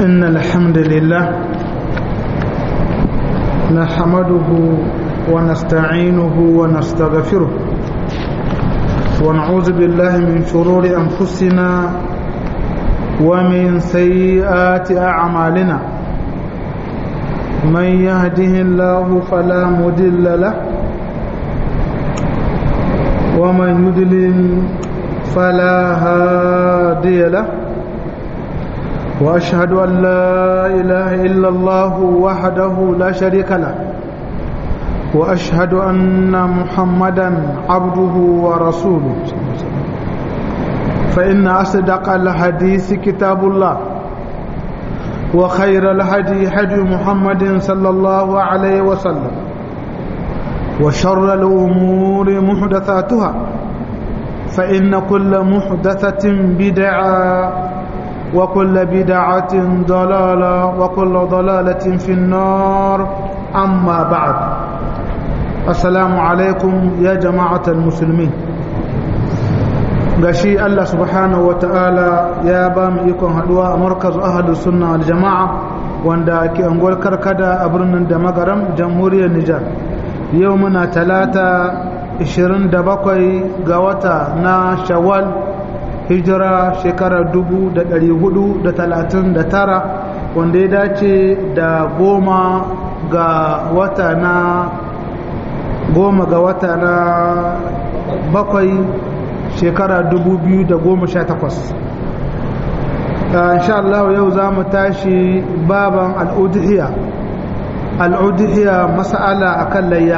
إن الحمد لله نحمده ونستعينه ونستغفره ونعوذ بالله من شرور أنفسنا ومن سيئات أعمالنا من يهده الله فلا مدل له ومن يدلل فلا هادي له وأشهد أن لا إله إلا الله وحده لا شريك له وأشهد أن محمدا عبده ورسوله فإن أصدق الحديث كتاب الله وخير الهدي هدي محمد صلى الله عليه وسلم وشر الأمور محدثاتها فإن كل محدثة بدعة وكل بدعة ضلالة وكل ضلالة في النار أما بعد السلام عليكم يا جماعة المسلمين gashi Allah subhanahu ta'ala ya ba mu ikon haduwa a markaz ahadu sunna wal jama'a wanda ke unguwar karkada a birnin da magaram jamhuriyar Nijar yau muna talata 27 ga wata na shawwal hijira shekarar 439 wanda ya dace da goma ga wata na goma ga wata na bakwai shekara 2018 insha Allah yau za mu tashi baban al'udhiya al'udhiya mas'ala akan layya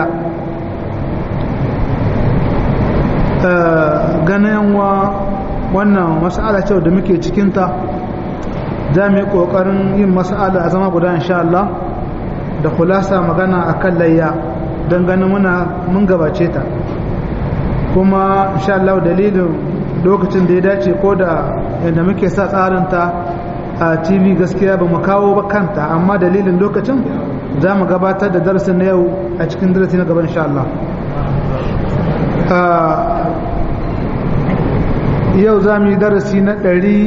ganin wa wannan mas'ala ce da muke cikinta za mu yi ƙoƙarin yin mas'ala a zama guda insha Allah da kulasa magana akan layya don ganin muna mun gabace ta kuma insha Allah dalilin lokacin da ya dace ko da yadda muke sa tsarinta a tv gaskiya ba mu kawo ba kanta amma dalilin lokacin za mu gabatar da darasin na yau a cikin darasi na gaba insha Allah yau za mu yi darasi na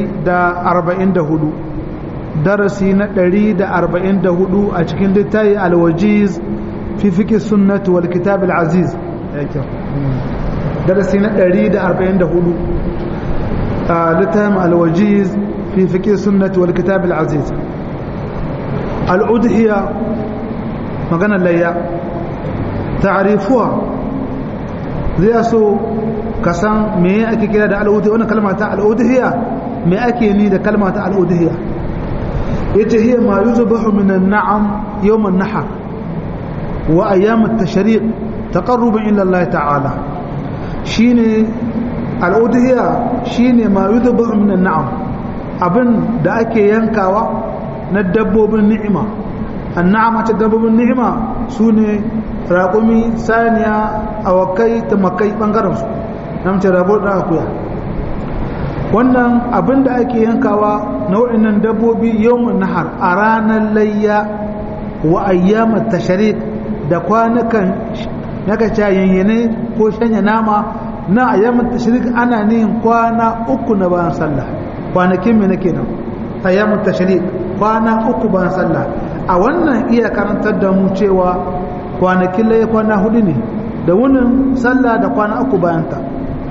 144 darasi na 144 a cikin littafi alwajiz fi fiƙi sunnatu wal kitab al-aziz darasi na 144 a littafin alwajiz fi fiƙi sunnatu wal kitab al-aziz al'udhiya maganar layya ta'arifuwa zai so ka san me ake kira da al'udhiya wannan kalma ta al'udhiya me ake ni da kalma ta al'udhiya yace hiya ma yuzbahu min an-na'am yawm an-nahr wa ayyam at-tashriq taqarruban ila Allah ta'ala shine al'udhiya shine ma yuzbahu min an-na'am abin da ake yankawa na dabbobin ni'ima an-na'ama ta dabbobin ni'ima sune raƙumi saniya awakai tamakai bangaren su namce rabo da akuya wannan abin da ake yankawa nau'in nan dabbobi yawon nahar a ranar layya wa ayyamar tashrik da kwanukan naka yayyane ko shanya nama na ayyamar tashrik ana nihin kwana uku na bayan sallah kwanakin mai nake nan ayyamar tashrik kwana uku bayan sallah a wannan iya karantar da mu cewa kwanakin layya kwana hudu ne da wunin sallah da kwana uku bayan ta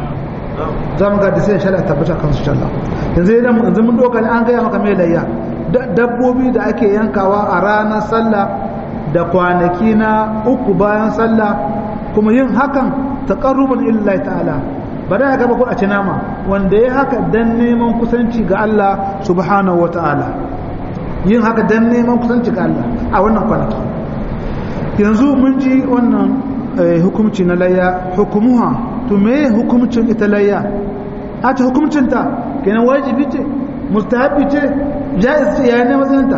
za mu ga da sai shari'a tabbata kan su shalla yanzu idan yanzu mun doka an gaya maka mai layya dabbobi da ake yankawa a ranar sallah da kwanaki na uku bayan sallah kuma yin hakan taqarruban illahi ta'ala ba da gaba ko a ci nama wanda ya haka dan neman kusanci ga Allah subhanahu wata'ala yin haka dan neman kusanci ga Allah a wannan kwanaki yanzu mun ji wannan hukumci na layya hukumuha to me hukumcin ita layya a ta hukumcinta kenan wajibi ce mustahabi ce jaiz ce yayin matsayinta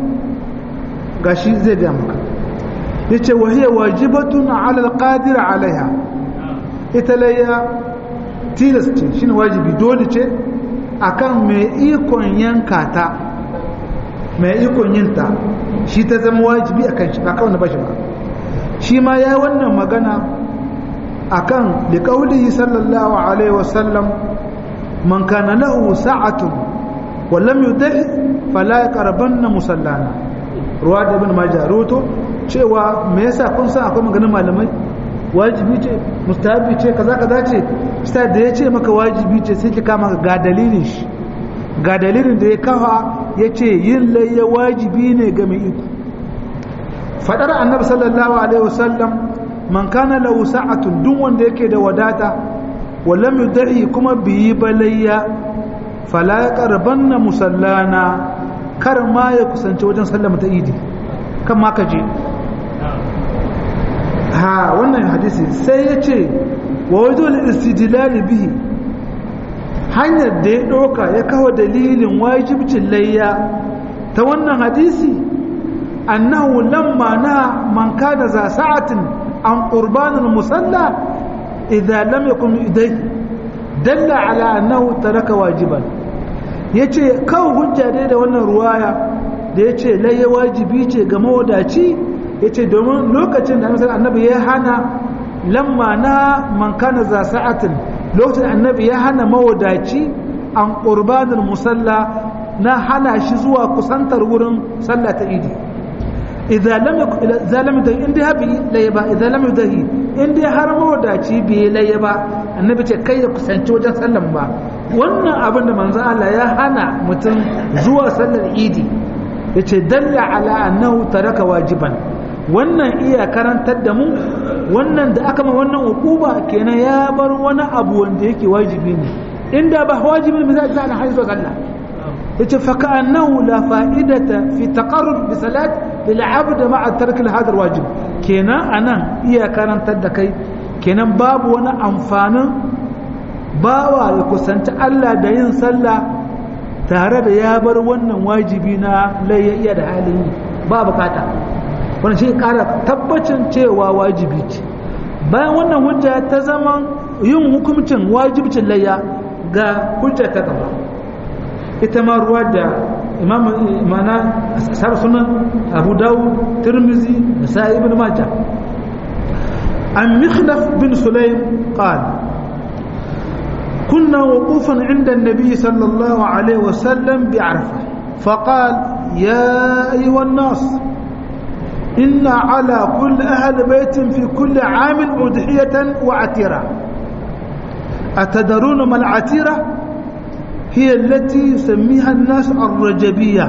gashi zai ga maka yace wa hiya wajibatun ala alqadir alaiha ita layya tilas ce shine wajibi dole ce akan mai ikon yanka ta mai ikon yinta shi ta zama wajibi akan shi ba kawai na bashi ba shi ma ya wannan magana akan da kaulihi sallallahu alaihi wasallam man kana lahu sa'atun wa lam yutahi fala yaqrabanna musallana ruwa da ibn majah roto cewa me yasa kun san akwai maganin malamai wajibi ce mustahabi ce kaza kaza ce sai da ya ce maka wajibi ce sai ki kama ga dalilin shi ga dalilin da ya kafa ya ce yin layya wajibi ne ga mai iko fadar annabi sallallahu alaihi wasallam man kana lahu sa'atun duk wanda yake da wadata walam yudhi kuma biyi balayya fala yaqrabanna musallana kar ma ya kusanci wajen sallama ta idi kan ma ka je ha wannan hadisi sai ya ce wa wajen istidlali bihi hanyar da ya ɗauka ya kawo dalilin wajibcin layya ta wannan hadisi annahu lamma na man kana za sa'atin an qurbanul musalla idza lam yakun idai dalla ala annahu taraka wajiban yace kawo hujja dai da wannan ruwaya da yace layya wajibi ce ga mawadaci yace domin lokacin da annabi ya hana lamma na man kana za sa'atin lokacin annabi ya hana mawadaci an qurbanul musalla na hana shi zuwa kusantar wurin sallah ta idi idza lam idza lam da inda habi layba idza lam yudahi inda har mawadaci bai layba annabi ce kai ya kusanci wajen sallan ba wannan abin da manzo Allah ya hana mutum zuwa sallar idi yace dalla ala annahu taraka wajiban wannan iya karantar da mu wannan da aka ma wannan hukuma kenan ya bar wani abu wanda yake wajibi ne inda ba wajibi ne zai zana haizo sallah yace fa ka'annahu la fa'idata fi taqarrub bi salat lil 'abd ma'a tark al hadar wajib kenan anan iya karantar da kai kenan babu wani amfanin bawa ya kusanci Allah da yin sallah tare da ya bar wannan wajibi na layya da halin yi ba bukata wani shi kara tabbacin cewa wajibi ce bayan wannan hujja ta zama yin hukumcin wajibcin layya ga hujja ta gaba ita ma ruwa da imam mana asar sunan abu dawud tirmizi da sa'i ibn majah an mikhnaf bin sulaim qala كنا وقوفا عند النبي صلى الله عليه وسلم بعرفه فقال يا ايها الناس إن على كل أهل بيت في كل عام أضحية وعتيرة أتدرون ما العتيرة هي التي يسميها الناس الرجبية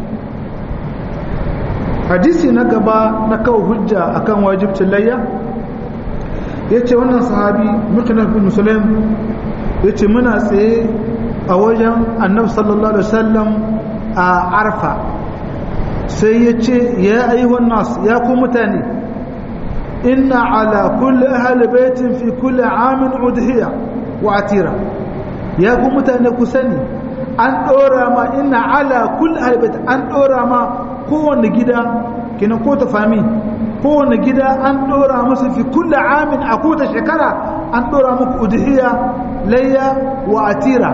حديثي نقبا نكو هجة أكان واجب تليا yace wannan sahabi muknaf bin sulaim yace muna tsaye a wajen annabi sallallahu alaihi wasallam a arfa sai ya ce ya ayyuhan nas ya ku mutane inna ala kulli ahli baitin fi kulli amin udhiya wa atira ya ku mutane ku sani an dora ma inna ala kulli ahli baitin an dora ma kowanne gida kina ko ta fami kowanne gida an dora musu fi kulli amin a kowace shekara an dora muku udhiya layya wa atira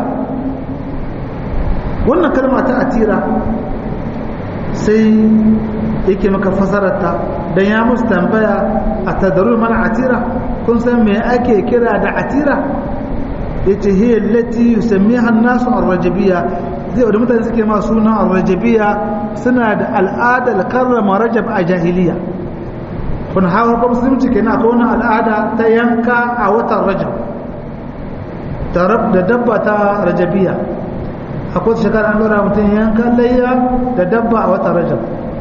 wannan kalma ta atira sai yake maka fasararta don ya musu tambaya a tadaru mana atira kun san me ake kira da atira ya ce hiyar lati yusammi hannasu arrajabiya zai wadda mutane suke ma suna arrajabiya suna da al'adar karrama rajab a jahiliya kun hawa ba musulunci kenan akwai wani al'ada ta yanka a watan rajab da dabba ta rajabiya akwai shekara an lura mutum yankan layya da dabba a watan rajab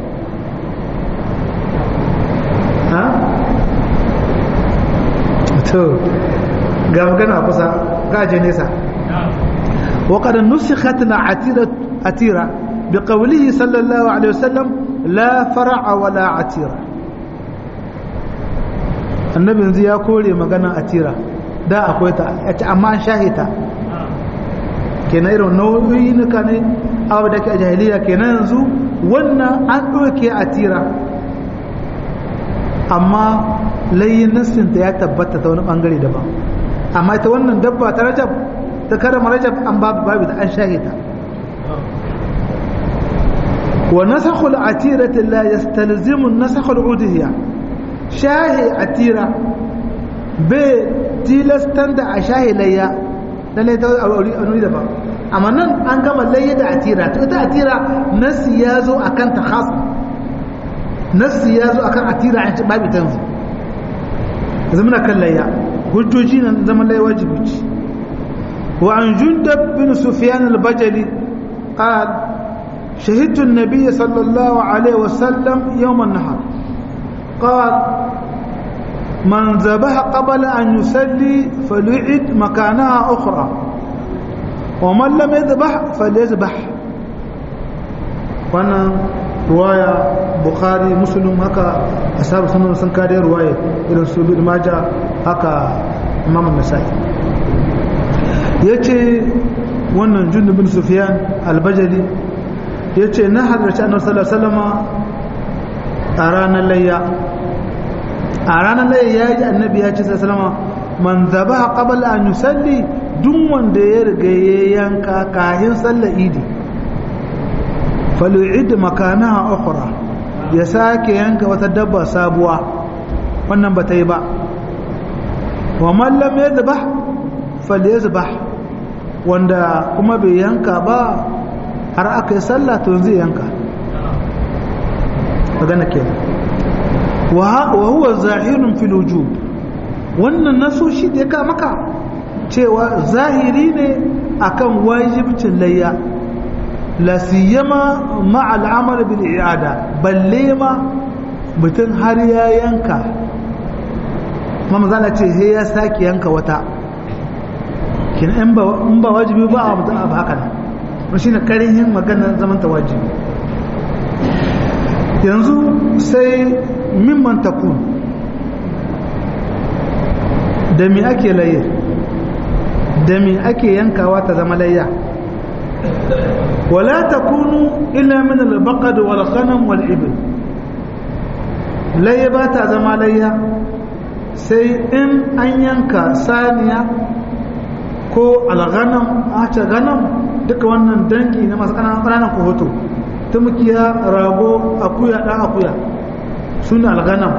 ha? to ga magana kusa gaje nesa وقد نسخت العتيرة عتيرة بقوله صلى الله عليه وسلم لا فرع ولا عتيرة النبي yanzu ya kore magana atira da akwai ta amma an shahita kenan irin nau'o'i nuka ne abu da ke a jahiliya kenan yanzu wannan an ɗauke a tira amma layin nassinta ya tabbata ta wani ɓangare daban amma ta wannan dabba ta rajab ta karama rajab an babu babu da an shahita wa nasakhul atirati la yastalzimu nasakhul udhiya shahi atira bai tilastan da a shahi layya lallai ta auri da ba amma nan an gama layya da atira to ita atira nasi ya zo akan ta khas nasi ya zo akan atira an ci babu tanzu yanzu muna kan layya hujjoji nan zaman layya wajibi ce wa an jundab bin sufyan al-bajali qal شهدت النبي صلى الله عليه وسلم يوم النهر قال من ذبح قبل أن يسلي فليعد مكانها أخرى ومن لم يذبح فليذبح وانا رواية بخاري مسلم هكا أصحاب سنة سنكاري رواية إلى سبيل ماجا هكا إمام النسائي yace wannan jundu bin sufyan albajali yace na halarci annabi sallallahu alaihi wasallam a ranar layya a ranar layya ya ji annabi ya ce sallallahu alaihi wasallam man zabaha qabla an yusalli duk wanda ya riga ya yanka kahin sallar idi falu'id makanaha ukhra ya sake yanka wata dabba sabuwa wannan ba ta yi ba wa man lam yadhbah falyazbah wanda kuma bai yanka ba har aka yi sallah to zai yanka magana kenan wa huwa zahirun fil wujub wannan naso shi da ya ka maka cewa zahiri ne akan wajibcin layya la siyama ma al'amal bil i'ada balle ma mutum har ya yanka mama zana ce he ya saki yanka wata kin in ba in ba wajibi ba a mutum abu haka ne shi ne karihin maganar zaman ta wajibi yanzu sai mimman takun da mi ake laye da mi ake yankawa ta zama layya wala takunu illa min al-baqad wal ghanam wal ibl layya ba ta zama layya sai in an yanka saniya ko al-ghanam a ta ghanam duka wannan dangi na masu ƙananan kohoto tumkiya rago akuya ɗan akuya suna al-ghanam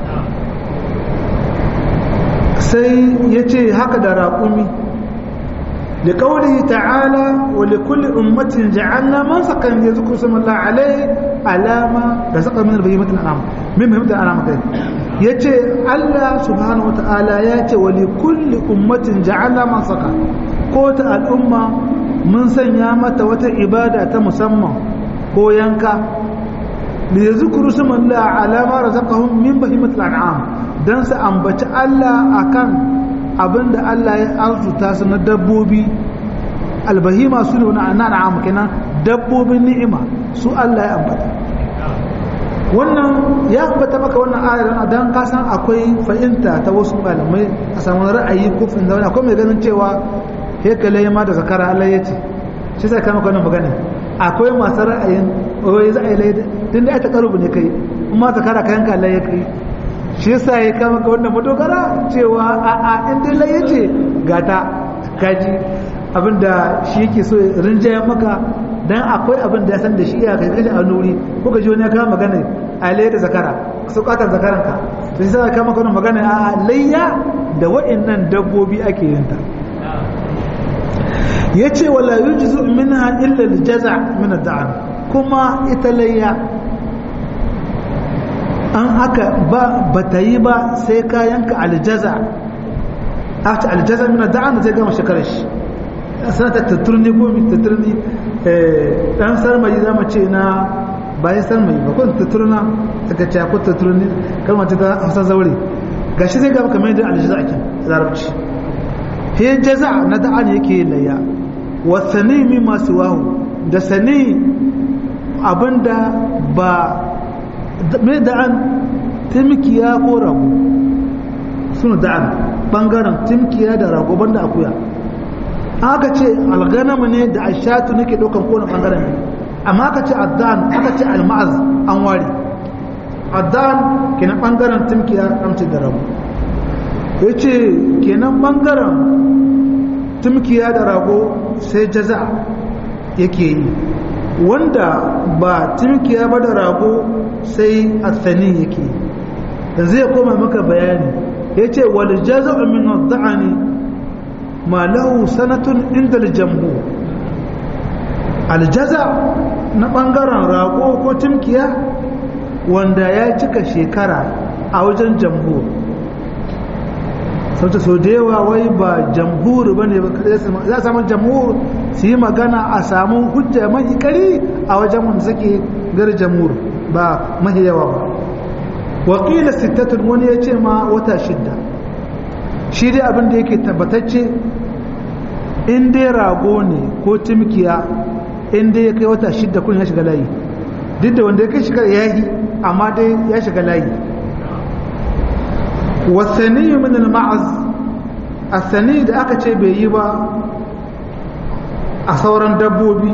sai ya ce haka da raƙumi da ƙauri ta'ala wa da kulle ummatin ja'alna man sakan ya zuku sama la'alai alama da saka min albayi mutum alama min mai mutum alama kai ya ce allah subhanahu wa ta'ala ya ce wa da kulle ummatin ja'alna man saka ko ta al'umma mun sanya mata wata ibada ta musamman ko yanka da ya zukuru sama la'alama razaqahum min bahimatul an'am don su ambaci Allah akan abin da Allah ya arzuta su na dabbobi albahima su ne wani na'am kenan dabbobin ni'ima su Allah ya ambata wannan ya ambata maka wannan ayar dan ka san akwai fahimta ta wasu malamai a samu ra'ayi ko fin zaune akwai mai ganin cewa hekale ma da zakara Allah ya ce shi sai kama wannan magana akwai masu ra'ayin wai za a yi laida tun da ya ta karubu ne kai kuma zakara kayan ka Allah ya kai shi yasa ya kama ga wannan madogara cewa a a in dai lai yace gata kaji abinda shi yake so rinjayen maka dan akwai abin da ya san da shi ya kai kashi a nuri ko ka ji wani ya kama magana a laye da zakara su katar zakaran ka to shi yasa ya kama wannan magana a layya da wa'annan dabbobi ake yin ta yace wala yujzu minha illa al-jaza' min ad-da'n kuma ita layya an haka ba ba ta yi ba sai ka yanka aljaza aka aljaza mina da'an zai gama shekarar shi sana ta tatturni ko mi tatturni dan sarmayi zama ce na bayan sarmayi ba ko tatturna daga ce ko tatturni kalmar ta hausa zaure gashi zai gama kamar yadda aljaza ake larabci he jaza na da'an yake yin layya wa sani mi masu wahu da sani abinda ba mai da'an timkiya ko rago suna da'an bangaren timkiya da rago banda akuya aka ce alganama ne da ashatu nake ɗaukan kone bangaren ne amma aka ce addan aka ce alma'az an ware addan kenan bangaren timkiya amce da rago ya ce kenan bangaren timkiya da rago sai jaza yake yi wanda ba timkiya ba da rago sai athani yake yanzu ya koma maka bayani ya ce wal jaza'u min ad-da'ani ma lahu sanatun inda al-jambu aljaza na ɓangaren rago ko timkiya wanda ya cika shekara a wajen jamhur sauta sau da yawa wai ba jamhur ba ne za a samu jamhur su yi magana a samu hujja mahi kari a wajen wanda suke gar jamhur ba mahi yawa ba wakila sittatun wani ya ce ma wata shidda shi dai abin da yake tabbatacce in dai rago ne ko timkiya in dai ya kai wata shidda kun ya shiga layi duk da wanda ya kai shiga ya yi amma dai ya shiga layi wasani min al-ma'az asani da aka ce bai yi ba a sauran dabbobi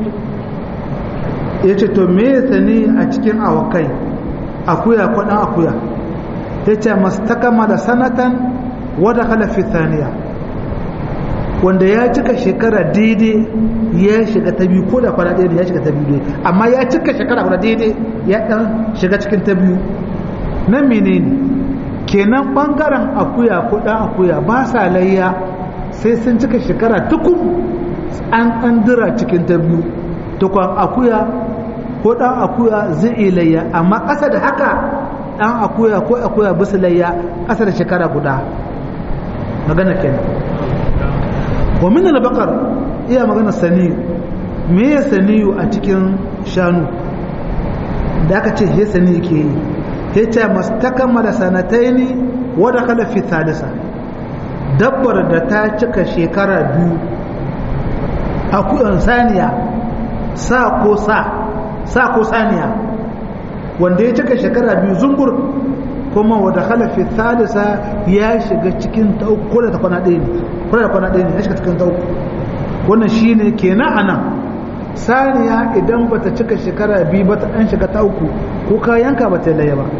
ya ce to me sani a cikin awakai akuya kwaɗan akuya ya ce mastakama da sanatan wadda halafi saniya wanda ya cika shekara daidai ya shiga ta biyu ko da kwana ɗaya ya shiga ta biyu amma ya cika shekara kwana daidai ya ɗan shiga cikin ta biyu nan menene kenan ɓangaren akuya ko ɗan akuya ba sa layya sai sun cika shekara tukun an ɗan dira cikin ta biyu tukwan akuya ko ɗan akuya zai iya layya amma ƙasa da haka ɗan akuya ko akuya bisa layya ƙasa da shekara guda magana kenan wa min al-baqar iya magana sani me ya saniyu a cikin shanu da aka ce he sani ke yi he ce mastakamala sanataini wa dakhala fi thalitha dabbar da ta cika shekara biyu akuyan saniya sa ko sa sa ko saniya wanda ya cika shekara biyu zungur kuma wadda halafi thalitha ya shiga cikin ta uku ko da ta kwana ɗaya ne ko da kwana ɗaya ne ya shiga cikin ta uku wannan shine kenan anan saniya idan bata cika shekara biyu ba ta ɗan shiga ta uku ko ka yanka ba ta laye ba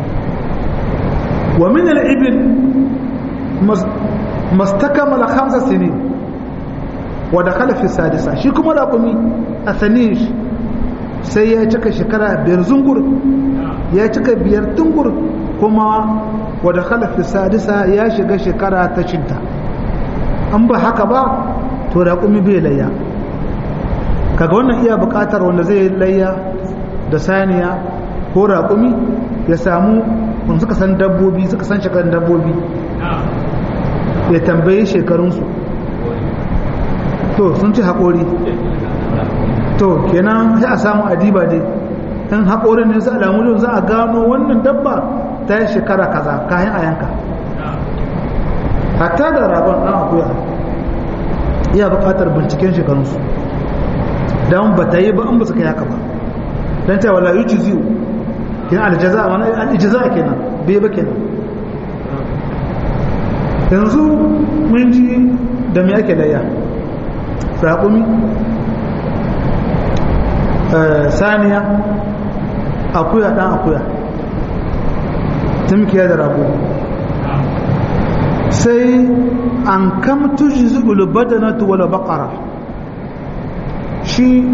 wa min al-ibil mastakamala khamsa sinin wa dakhala fi sadisa shi kuma raƙumi a sanish sai ya cika shekara biyar zungur ya cika biyar tungur kuma wadda khalafi sadisa ya shiga shekara ta cinta an ba haka ba to raƙumi bai layya kaga wannan iya buƙatar wanda zai layya da saniya ko raƙumi ya samu wanda suka san dabbobi suka san shekarun dabbobi ya tambayi shekarunsu to sun ci haƙori to kenan sai a samu adiba dai in haƙorin ne su alamu za a gano wannan dabba ta yi shekara kaza kayan a yanka hatta da rabon ɗan akuya iya buƙatar binciken shekarunsu don ba ta yi ba in ba su kai haka ba don ta wala yuci ziyo kenan aljaza a wani aljaza kenan bai ba kenan yanzu mun ji da me ake layya raƙumi saniya akuya ɗan akuya tumkiya da rago sai an kam tuji zubulu badanatu wala bakara shi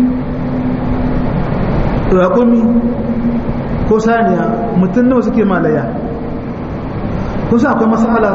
raƙumi ko saniya mutum nawa suke malaya kusa akwai matsala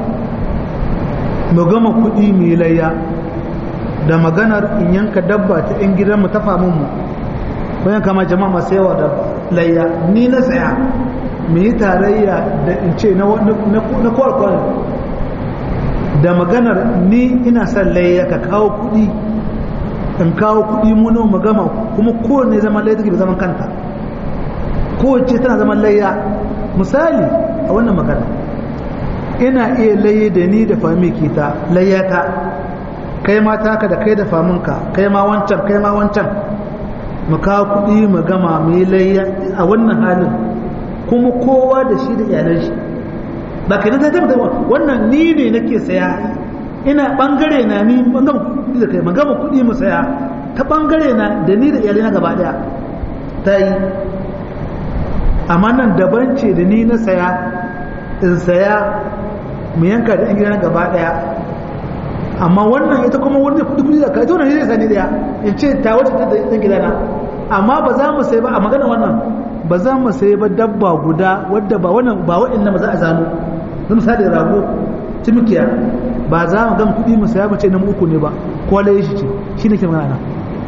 mu gama kuɗi mai layya da maganar in yanka dabba ta 'yan gidanmu ta famunmu bayan kama jama'a masu yawa da layya ni na tsaya mu yi tarayya da in ce na kwarkwar da maganar ni ina son layya ka kawo kudi in kawo kudi muno mu gama kuma kowane zaman layya take da zaman kanta kowace tana zaman layya misali a wannan magana ina iya laye da ni da fami kita layyata kai ma taka da kai da faminka kai ma wancan kai ma wancan mu kawo kuɗi mu gama mu yi layya a wannan halin kuma kowa da shi da iyalan shi ba kai na zai wannan ni ne nake saya ina bangare na ni gama kuɗi da kai mu gama kuɗi mu saya ta bangare na da ni da iyalai na gaba daya ta yi amma nan daban ce da ni na saya in saya mu yanka da yan gida na gaba daya amma wannan ita kuma wanda kudi kudi da ka ita wannan zai sani daya in ce ta wata ta dan gidana amma ba za mu sai ba a magana wannan ba za mu sai ba dabba guda wadda ba wannan ba wa'annan ba za a zano don misali rago timikiya ba za mu gan kudi mu saya mu ce na uku ne ba ko lai shi ce shine ke magana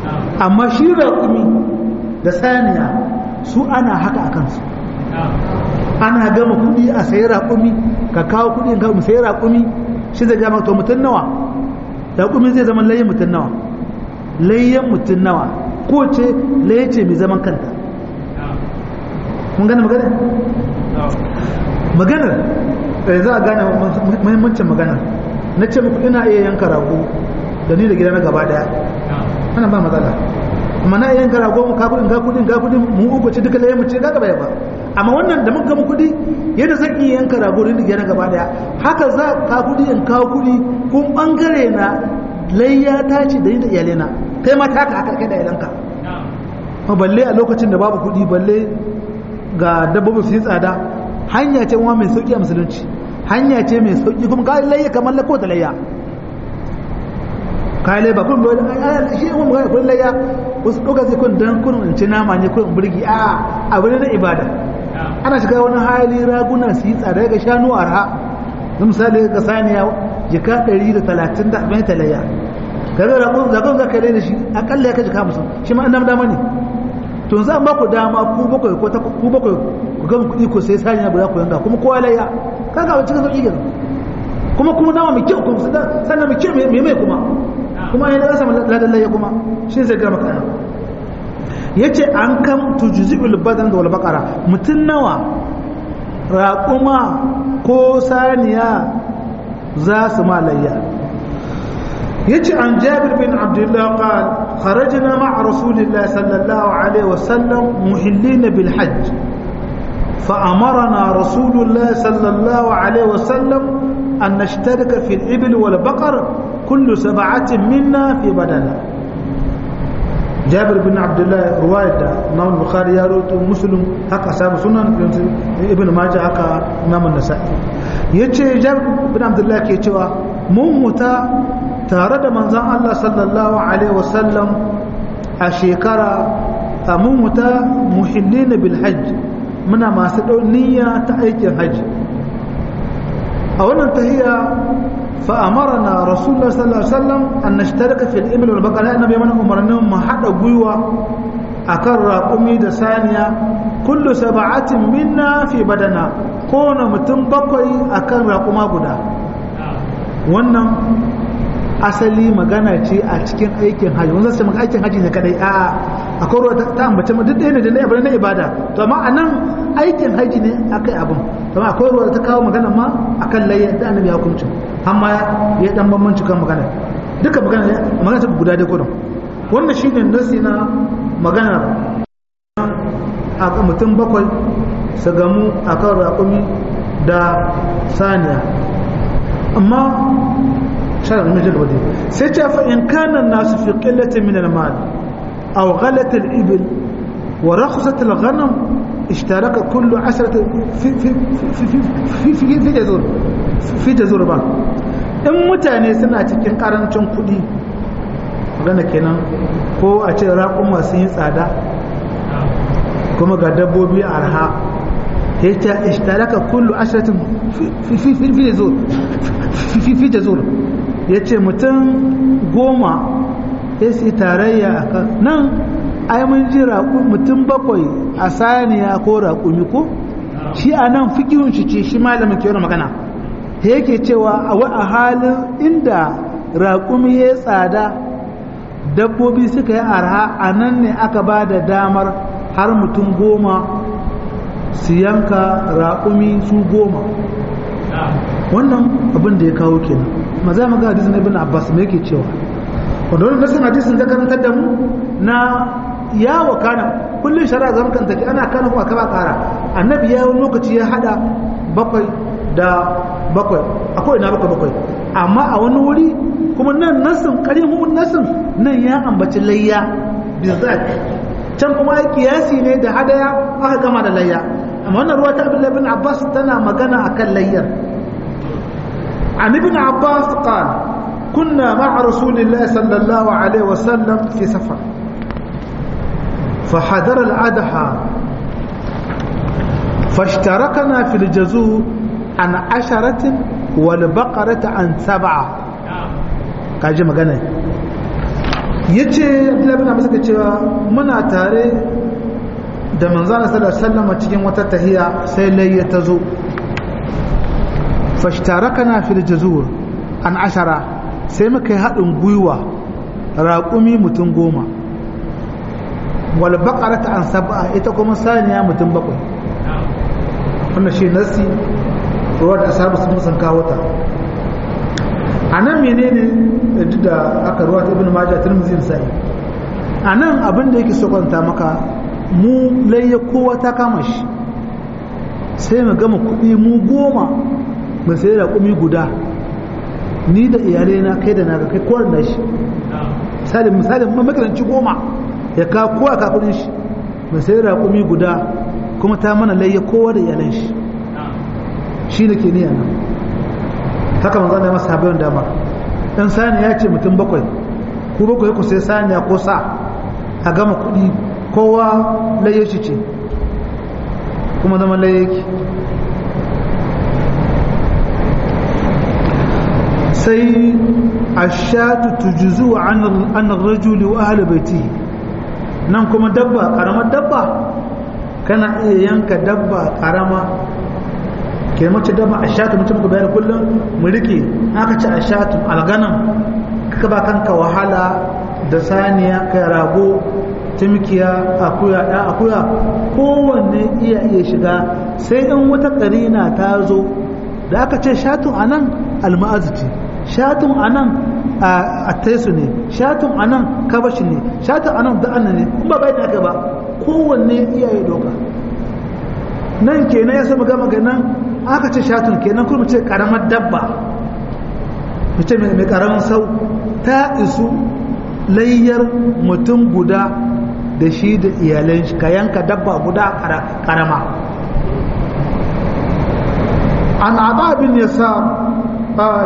amma shi raƙumi da saniya su ana haka a kansu ana gama kuɗi a sayi raƙumi ka kawo kuɗi ka sayi raƙumi shi zai gama to mutum nawa raƙumi zai zama layyan mutum nawa layyan mutum nawa ko ce laye ce mai zaman kanta mun gane magana maganar za a gane muhimmancin maganar na ce muku ina iya yanka rago da ni da gida na gaba daya ana ba matsala amma na iya yanka rago mu ka kudin ga kudin ga kudin mu uku ce duka laye mu ce ga gaba ba amma wannan da muka gama kudi yadda zan iya yanka rago da ni da gida na gaba daya haka za ka kudi in kawo kudi kun bangare na layya ta ce da ni da iyalena kai ma ta haka kai da iyalanka ma balle a lokacin da babu kudi balle ga dabbobi su yi tsada hanya ce wa mai sauki a musulunci hanya ce mai sauki kuma kayan layya kamar lako ta layya kayan layya ba kun bai shi yin wani kun layya wasu ɗauka zai kun dan kun in ci nama ne kun birgi a abu ne na ibada ana shiga wani hali raguna su yi tsada ga shanu arha na misali ga saniya jika ɗari da talatin da abin ta layya kaga ragon zagon za ka da shi akalla ya ka jika musu shi ma an dama ne to za ba ku dama ku bakwai ko ku bakwai ku gama kuɗi ko sai saniya guda ku yanga kuma kowa layya kaga wacce sauki gina kuma kuma nama mai kyau kuma sannan mai kyau mai mai kuma kuma yana kasa ladan layya kuma shi zai gama kana yace an kam tujzi'ul badan da wal baqara mutun nawa raquma ko saniya za su ma layya يجي عن جابر بن عبد الله قال خرجنا مع رسول الله صلى الله عليه وسلم محلين بالحج فأمرنا رسول الله صلى الله عليه وسلم أن نشترك في الإبل والبقر كل سبعة منا في بدنه جابر بن عبد الله رواية إمام البخاري يروي مسلم هكا أصحاب سنن ابن ماجه هكا إمام النسائي يجي جابر بن عبد الله كيتوا ممتا tare da manzan Allah sallallahu Alaihi wasallam a shekara a mummuta muhillina bil hajj muna masu niyya ta aikin hajji a wannan tahiya fa'amara na rasulullah sallallahu Alaihi wasallam an na shitarka fil ibil wal bakara yana bai mana umarnin mu haɗa gwiwa a kan raƙumi da saniya kullu saba'atin minna fi badana kowane mutum bakwai a kan raƙuma guda wannan asali magana ce a cikin aikin haji wanda sai maka aikin haji ne kadai a akwai ruwa ta ambace mu duk ɗaya ne da na ibada na ibada to amma anan aikin haji ne akai abin to amma akwai ruwa ta kawo magana ma akan layya da annabi ya hukunci amma ya dan bambanci kan magana duka magana magana ta guda da kodon wannan shine nasi na magana a mutum bakwai su gamu akan raƙumi da saniya amma شرع من جل ودي سيتا فإن كان الناس في قلة من المال أو غلة الإبل ورخصة الغنم اشترك كل عشرة في في في في في, في, في جزور في جزور بان in mutane suna cikin karancin kuɗi magana kenan ko a ce raƙun masu yin tsada kuma ga dabbobi arha ya ce ishtaraka kullu ashiratin fi jazur ya ce mutum goma ya su tarayya a kan nan ai mun ji mutum bakwai a saniya ko raƙumi ko shi a nan fikihun shi ce shi malamin ke magana yake cewa a halin inda raƙumi ya tsada dabbobi suka yi arha a nan ne aka ba da damar har mutum goma su yanka raƙumi su goma wannan abin da ya kawo kenan ma za mu ga hadisin ibn abbas me yake cewa wanda wannan nasin hadisin da karantar da mu na ya wakana kullun shari'a zan kan take ana kana kuma kaba kara annabi ya wani lokaci ya hada bakwai da bakwai akwai ina bakwai bakwai amma a wani wuri kuma nan nasin karimun nasin nan ya ambaci layya bizat can kuma ai kiyasi ne da hadaya aka gama da layya amma wannan ruwa ta abdullahi bin abbas tana magana akan layyar عن ابن عباس قال كنا مع رسول الله صلى الله عليه وسلم في سفر فحضر الأضحى فاشتركنا في الجزور عن عشرة والبقرة عن سبعة كاجي مغانا ya ce labin abu suka cewa muna tare da manzana sallallahu sallama cikin wata tahiya sai layya ta zo fashtarakana fil jazur an ashara sai muka yi haɗin gwiwa raƙumi mutum goma wal baƙarata an saba'a ita kuma saniya mutum bakwai wanda shi nasi ruwa da asabu sun musan kawo ta a nan menene da aka ruwa ta ibn majah tirmidhi sai a nan abin da yake so kwanta maka mu layya kowa ta kama shi sai mu gama kuɗi mu goma mu sai da kumi guda ni da iyalai na kai da naga kai kowar da shi misali misali makaranci goma ya ka kowa ka kudin shi mu sai da kumi guda kuma ta mana layya kowa da iyalan shi shi ne ke niya nan haka manzo Allah ya masa sabayin dama dan sani ya ce mutum bakwai ku bakwai ku sai saniya ko sa a gama kuɗi kowa layya shi ce kuma zama layya yake sai ashatu tujzu an rajuli wa ahli baiti nan kuma dabba karamar dabba kana iya yanka dabba karama ke mace dabba ashatu mutum ku bayar kullum mu rike aka ci ashatu alganan kaka ba kanka wahala da saniya kai rago timkiya akuya da akuya kowanne iya iya shiga sai in wata karina ta zo da aka ce shatun anan alma'azu ce shatun anan a taisu ne shatun anan kabashi ne shatun anan da'ana ne in ba bai aka ba kowanne iyaye doka nan kenan ya saba gama ganin aka ce shatun kenan kuma ce karamar dabba mace mai karamin sau ta isu layyar mutum guda da shi da iyalan shi ka yanka dabba guda karama an aba bin yasa قال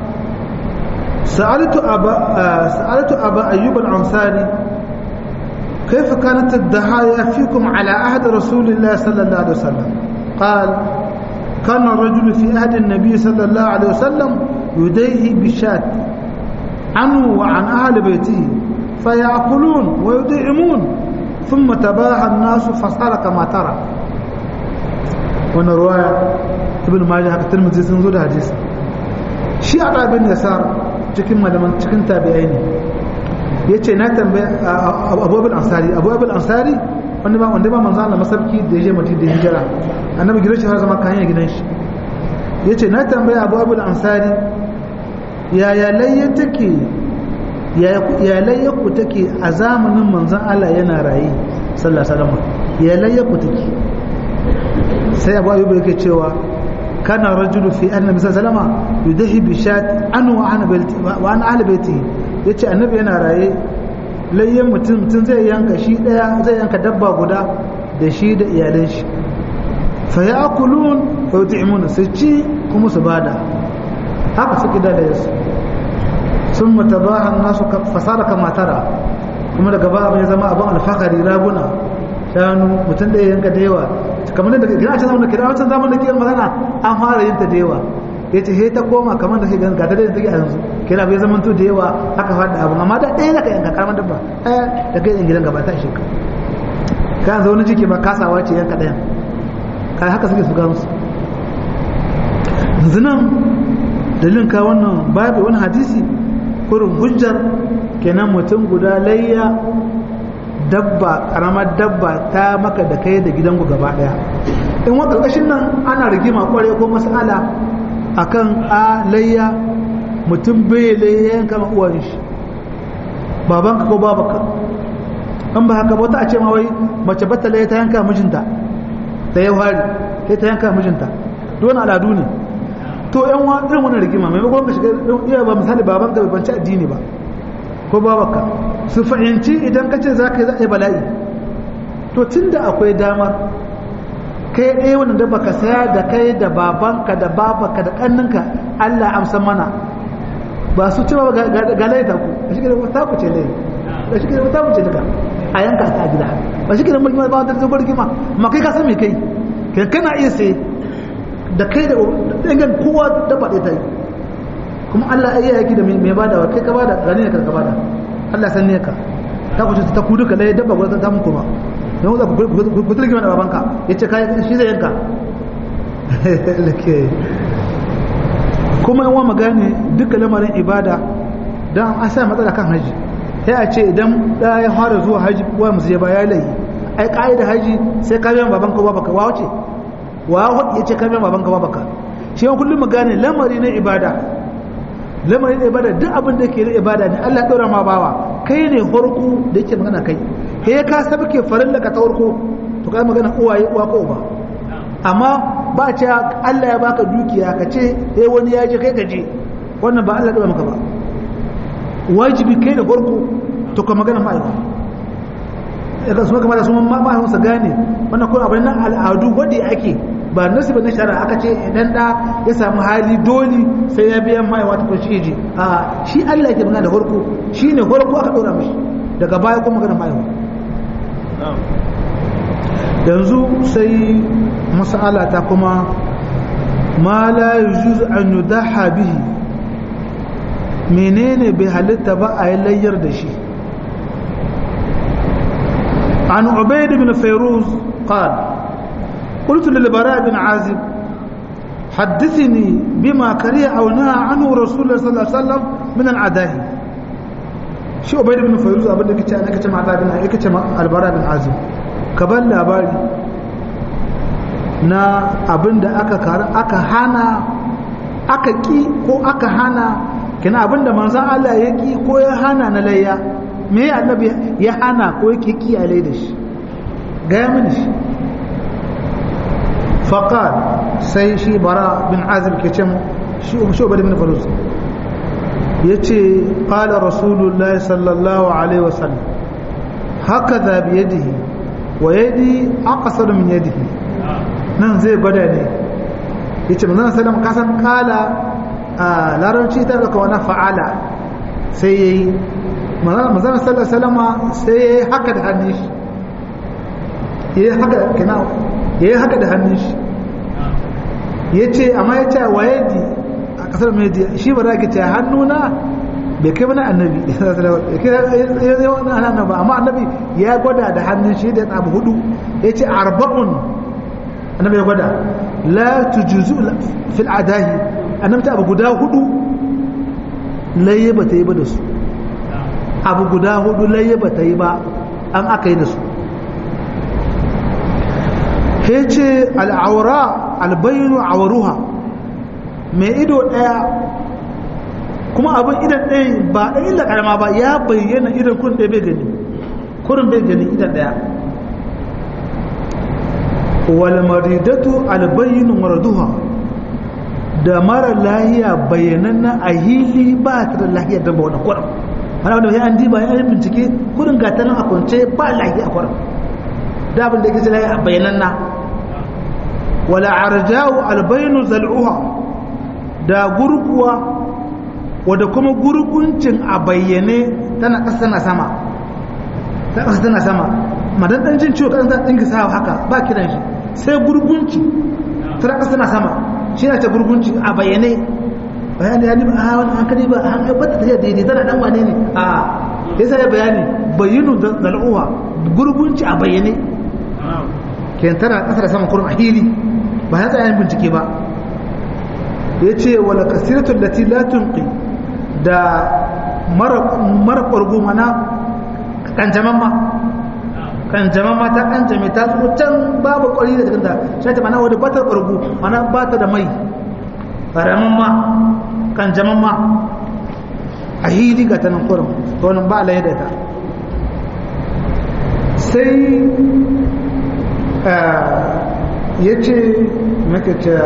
سألت أبا سألت أبا أيوب الأنصاري كيف كانت الضحايا فيكم على عهد رسول الله صلى الله عليه وسلم قال كان الرجل في عهد النبي صلى الله عليه وسلم يديه بشاة عنه وعن أهل بيته فيأكلون ويدعمون ثم تباهى الناس فصار كما ترى وانا رواية ابن ماجه الترمذي سنزول حديث shi a ɗabin yasar cikin malaman cikin tabi'ai ne ya ce na tambaye abubuwan ansari abubuwan ansari wanda ba wanda ba manzo Allah masarki da ya je mutum da hijira annabi gidan shi har zama kayan gidan shi ya ce na tambaye abubuwan ansari yaya layya take ya layya ku take a zamanin manzon Allah yana rayi sallallahu alaihi wasallam ya layya ku take sai abu ayyuba yake cewa kana rajulu fi annabi sallallahu alaihi wasallam yudahi bi shat an wa ana baiti wa ana ahli baiti yace annabi yana raye layyan mutum tun zai yanka shi daya zai yanka dabba guda da shi da iyalan shi fa ya'kulun wa yut'imuna su ci kuma su bada haka suke da yasu sun matabaha nasu fasara kama tara kuma daga ba abin ya zama abin alfakari raguna shanu mutum da yanka da yawa kamar da gina can zamanin kira wancan zamanin kiyar magana an fara yin ta da yawa ya ce he ta koma kamar da ke gani ga ta da take a yanzu kira bai zama da yawa aka faɗa abu amma da ɗaya ka yanka karamar dabba ɗaya da kai yan gidan gaba ta shi ka yanzu wani jiki ma kasawa ce yanka ɗayan kai haka suke su ga musu yanzu nan dalilin ka wannan babu wani hadisi kurin hujjar kenan mutum guda layya dabba karamar dabba ta maka da kai da gidanku gaba daya in wa karkashin nan ana rigima kware ko mas'ala akan a layya mutum bai layya yanka ma uwan shi babanka ko babanka an ba haka wata a ce ma wai mace bata layya ta yanka mijinta da ya hari sai ta yanka mijinta don al'adu ne to yan wa irin wannan rigima maimakon ka shiga iya ba misali babanka bai banci addini ba ko babanka su fahimci idan ka ce za ka yi za a yi bala'i to tun da akwai damar kai ɗaya wani da baka saya da kai da babanka da babanka da ƙanninka Allah amsa mana ba su cewa ga laita ku ba shi ke da wata ku ce lai ba shi ke da wata ku ce daga a yanka ta gida ba shi ke da mulki ba wata zubar gima ma kai ka san me kai kai kana iya sai da kai da dangan kowa da faɗe ta yi kuma Allah ya yaki da mai badawa kai ka bada gani ne ka bada Allah san ne ka ta kuce ta kudu ka dai dabba guda ta muku ba don za ku tilgi mana babanka ya ce kai shi zai yanka kuma yawan magane duka lamarin ibada don an sa matsala kan haji sai a ce idan da ya fara zuwa haji wa musu ya ba ya layi ai ka'ida haji sai ka biyan babanka ba baka wa wace wa hudu ya ce ka biyan babanka ba baka shi yawan kullum magane lamari na ibada lamari na ibada duk abin da ke na ibada ne Allah ɗora ma bawa kai ne farko da yake magana kai he ka sabke farin da ka ta farko to kai magana uwaye uwa ko uba amma ba ce Allah ya baka dukiya ka ce eh wani ya je kai ka je wannan ba Allah ɗora maka ba wajibi kai da farko to ka magana ma'aikata ya su kamar da su ma'aikata su gane wannan kuma abin nan al'adu wadda ake ba nasu ba na shara aka ce idan da ya samu hali dole sai ya biyan ma'aikata ta kwanci ji a shi Allah yake magana da farko shi ne farko aka ɗora mashi daga baya kuma magana ma'aikata yanzu sai mas'ala ta kuma ma la yujuz an yudaha bihi menene bai halitta ba a yi layyar da shi an ubaid bin fairuz qal قلت للبراء بن عازب حدثني بما كره او نهى عنه رسول الله صلى الله عليه وسلم من العداه shi ubaid bin fairuz abin da kace ana kace mata bin ai kace albara bin azib ka ban labari na abin da aka aka hana aka ki ko aka hana kina abinda manzan Allah ya ki ko ya hana na layya me ya annabi ya hana ko yake kiyaye da shi gaya mini shi faqal sai shi bara bin azib ke ce shi shi ubadi bin faruz yace qala rasulullahi sallallahu alaihi wasallam hakaza bi yadihi wa yadi aqsar min yadihi nan zai gwada ne yace manzon sallam kasan kala a larabci ta daga wani fa'ala sai ya yi mazanar sallar salama sai ya yi haka da hannun shi ya yi haka da hannun shi ya ce amma ya ce wa yadi a kasar media shi ba za ki ce hannuna bai kai wani annabi ya zai wani annabi ba amma annabi ya gwada da hannun shi da abu hudu ya ce arba'un annabi ya gwada la tujuzu fil adahi annabta abu guda hudu laye ba ta yi ba da su abu guda hudu laye ba ta yi ba an aka yi da su he ce al'aura albayinu awaruha mai ido ɗaya kuma abin idan ɗaya ba ɗan illa ƙarama ba ya bayyana idan kun ɗaya bai gani kurin bai gani idan ɗaya walmaridatu albayinu maraduha da mara lahiya bayyananna a hili ba ta da lahiya don ba wani kwaram mana wanda ya an diba ya yi bincike kudin gata nan a kwance ba lahiya a kwaram da abin da ke lahiya a bayyananna wala arjawu albaynu zal'uha da gurguwa wadda kuma gurguncin a bayyane tana ƙasa tana sama ta ƙasa tana sama madan ɗan jin ciwo kan ɗin ka sa haka ba kiran shi sai gurgunci tana ƙasa tana sama shi na ta gurgunci a bayyane bayan da ya nima a wani hankali ba a hankali ba ta tafiya daidai tana dan wane ne a ya sa ya bayani bayyanu zal'uwa gurgunci a bayyane ke tana ƙasa da sama kurin a hili ba ya tsaye bincike ba ya ce wala kasiratun da tilatunki da mara ƙwargo mana kanjaman ma kanjaman ma ta kanjame ta zo can babu ƙwari da jikinta shi ta mana wadda batar ƙwargo mana ba ta da mai ƙaramin ma kanjaman ma a hili ga tanan kurin wani ba alayi da ta sai ya ce maka ce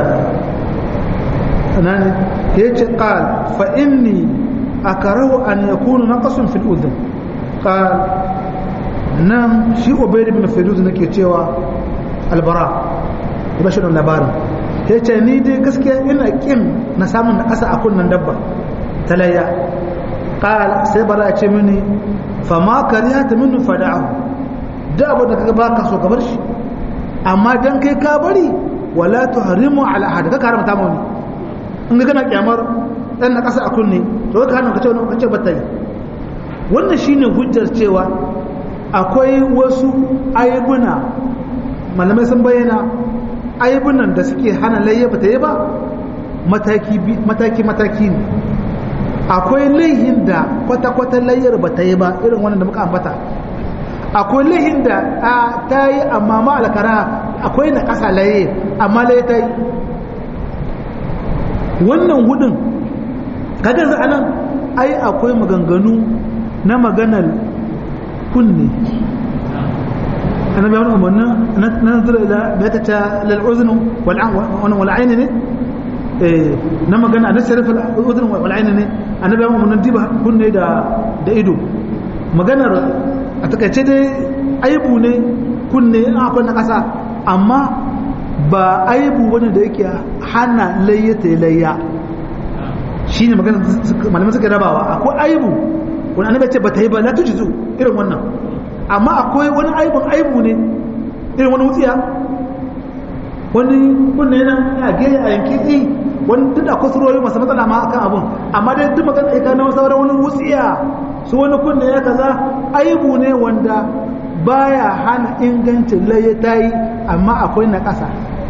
nani ya ce ƙal fa'inni a karahu an ya kunu na ƙasun fil'udin ƙal nan shi obedi bin fil'udin nake cewa albara ba shi labarin ya ce ni dai gaskiya ina ƙin na samun na ƙasa a kunnan dabba talayya ƙal sai bara ce mini fama kariya ta mini fada'ahu da abu da kaga baka so ka bar shi amma dan kai ka bari wala tuhrimu ala ahad ka haramta mu ne in ga kana kyamar dan na kasa a kunne to ka hana ka ce ka ce bata yi wannan shine hujjar cewa akwai wasu aibuna malamai sun bayyana aibunan da suke hana layya ba ta yi ba mataki-mataki ne akwai laihin da kwata-kwata layyar ba ta yi ba irin wannan da muka ambata akwai laihin da ta yi amma ma alkara akwai na ƙasa laye amma laye ta yi wannan hudun kaga za anan ai akwai maganganu na maganar kunne annabi wani umarni na nazara ila bai ta ta lal'uzinu wal'aini ne na magana na sarrafa al'uzinu wal'aini ne annabi wani umarni diba kunne da ido maganar a takaice dai aibu ne kunne akwai na ƙasa amma ba aibu wani da yake hana layyata layya shi ne magana malamai suka rabawa akwai aibu wani annabi ce ba ta yi ba na tuji zu irin wannan amma akwai wani aibun aibu ne irin wani wutsiya wani kunne yana a gaya a yanki i wani duk da akwai surori masu matsala ma akan abun amma dai duk magana ya gano sauran wani wutsiya su wani kunne ya kaza aibu ne wanda baya hana ingancin laye ta yi amma akwai na ƙasa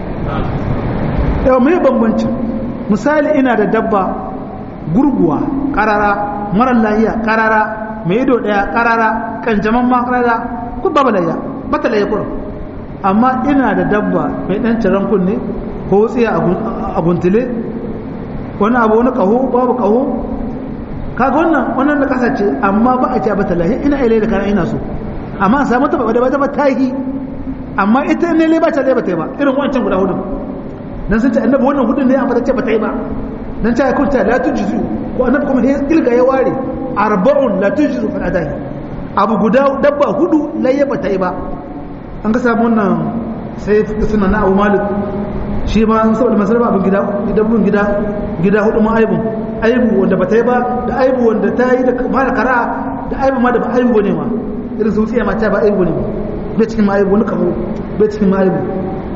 yau mai bambancin misali ina da dabba gurguwa ƙarara marar lahiya ƙarara mai ido ɗaya ƙarara kanjaman ma ƙarara ku babu layya bata layya kurum amma ina da dabba mai ɗan ciran kunne ko tsiya a guntule wani abu wani ƙaho babu ƙaho kaga wannan wannan da ƙasa ce amma ba a ce bata lahiya ina ilai da kana ina so amma samu ta da bata ta yi amma ita ne le ba ta ba ta yi ba irin wancan guda hudu dan sun ce annabi wannan hudun ne amma ta ce ba ta yi ba dan ta kun ta la tujzu ko annabi kuma sai ilga ya ware arba'un la tujzu fil adahi abu guda dabba hudu laye ba ta yi ba an ka samu wannan sai suna na Abu Malik shi ma an saboda masarar abin gida dabbun gida gida hudu ma aibu aibu wanda ba ta yi ba da aibu wanda ta yi da mara kara da aibu ma da ba aibu ne ma irin su tsiya mata ba aibu ne bai cikin ma aibu wani kamo bai cikin ma aibu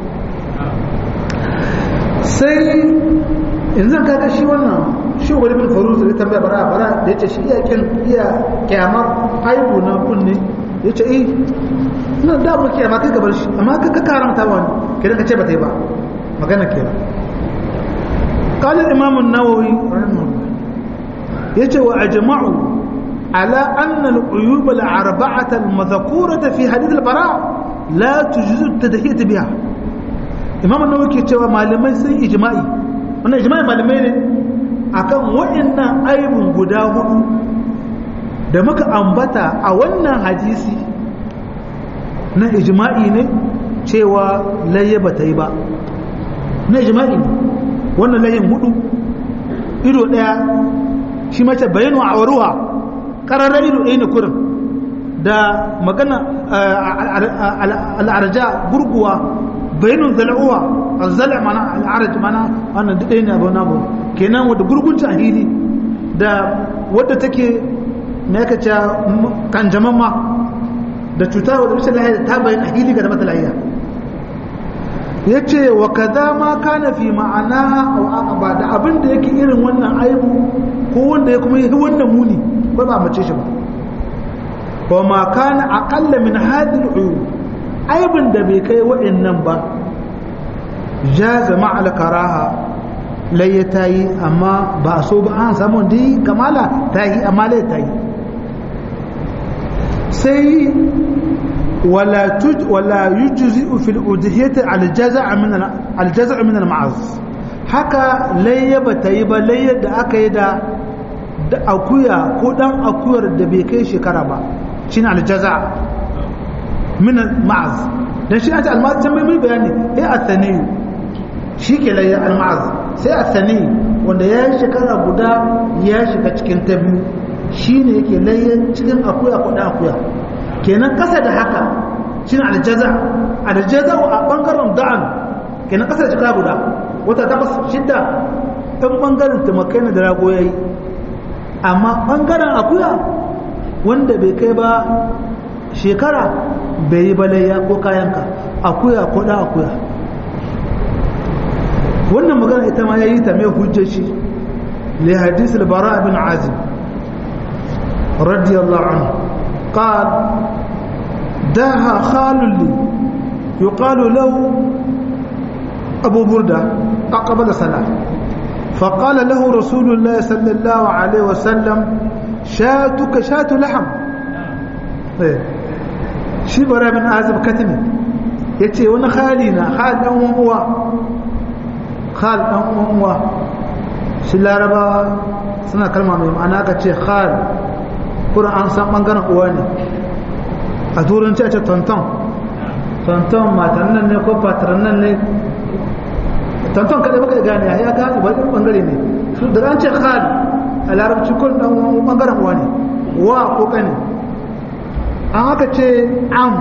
sai yanzu kaga shi wannan shi wani bin faru da tambaya bara bara da yace shi iya kyan iya kyamar aibu na kunne yace eh na da mu kyama kai gabar shi amma ka karanta wani kidan ka ce ba ta yi ba magana kenan قال الإمام النووي رحمه الله يجي وأجمعوا على أن العيوب الأربعة المذكورة في حديث البراء لا تجوز التدهية بها إمام النووي كيتشوى معلمين سي إجماعي wannan ijma'i malamai ne akan waɗannan aibun guda hudu da muka ambata a wannan hadisi na ijma'i ne cewa layya ba ta yi ba na ijma'i ne wannan layin hudu ido ɗaya shi mace bayanu a waruwa ƙararren ido ɗaya ne kurin da magana al'arja gurguwa bayanun zala'uwa zala mana al'araj mana wannan duk ɗaya ne abu namu kenan wadda gurgunci a hili da wadda take na yaka ce kanjaman ma da cuta wadda rashin lahiya ta bayan a hili ga da mata lahiya ya ce wa kaza ma kana fi ma'ana ba da abin da yake irin wannan aibu ko wanda ya kuma yi wannan muni ba ba mace shi ba wa ma kana aqalla min hadhihi al'uyub aibin da bai kai wa'annan ba jaza ma'al karaha lai ta yi amma ba so ba an samu da yi kamala ta yi amma lai ta yi sai wala tuj wala yujzi fil udhiyati al jaza' min al jaza' min al ma'az haka layya ba ta yi ba layyar da aka yi da da akuya ko dan akuyar da bai kai shekara ba shine al jaza' min al ma'az dan shi ata al ma'az can mai bayani eh athani shi ke layya al ma'az sai athani wanda ya yi shekara guda ya shiga cikin ta biyu shine yake layya cikin akuya ko dan akuya kenan kasa da haka shi ne aljaza aljaza a bangaren da'an kenan kasa da cika guda wata takwas shidda ɗan bangaren tumakai na da rago ya yi amma bangaren akuya wanda bai kai ba shekara bai yi balayya ko kayanka akuya ko ɗan akuya wannan magana ita ma ya yi ta mai hujjar shi li hadis al-bara bin azim رضي الله عنه قال داها خال لي يقال له أبو بردة أقبل صلاة فقال له رسول الله صلى الله عليه وسلم شاتك شات لحم shi bara bin azab katimi ya ce wani hali na hal ɗan uwa hal ɗan uwa shi laraba suna kalma mai ma'ana ka ce hal kuma an san ɓangaren uwa ne a turanci a ce tonton tonton matan nan ne ko fataran nan ne tonton kaɗai baka da gane ya gane ba ɗin ɓangare ne daga an ce hal a larabci kun ɗan ɓangaren uwa ne wa ko ƙani an haka ce am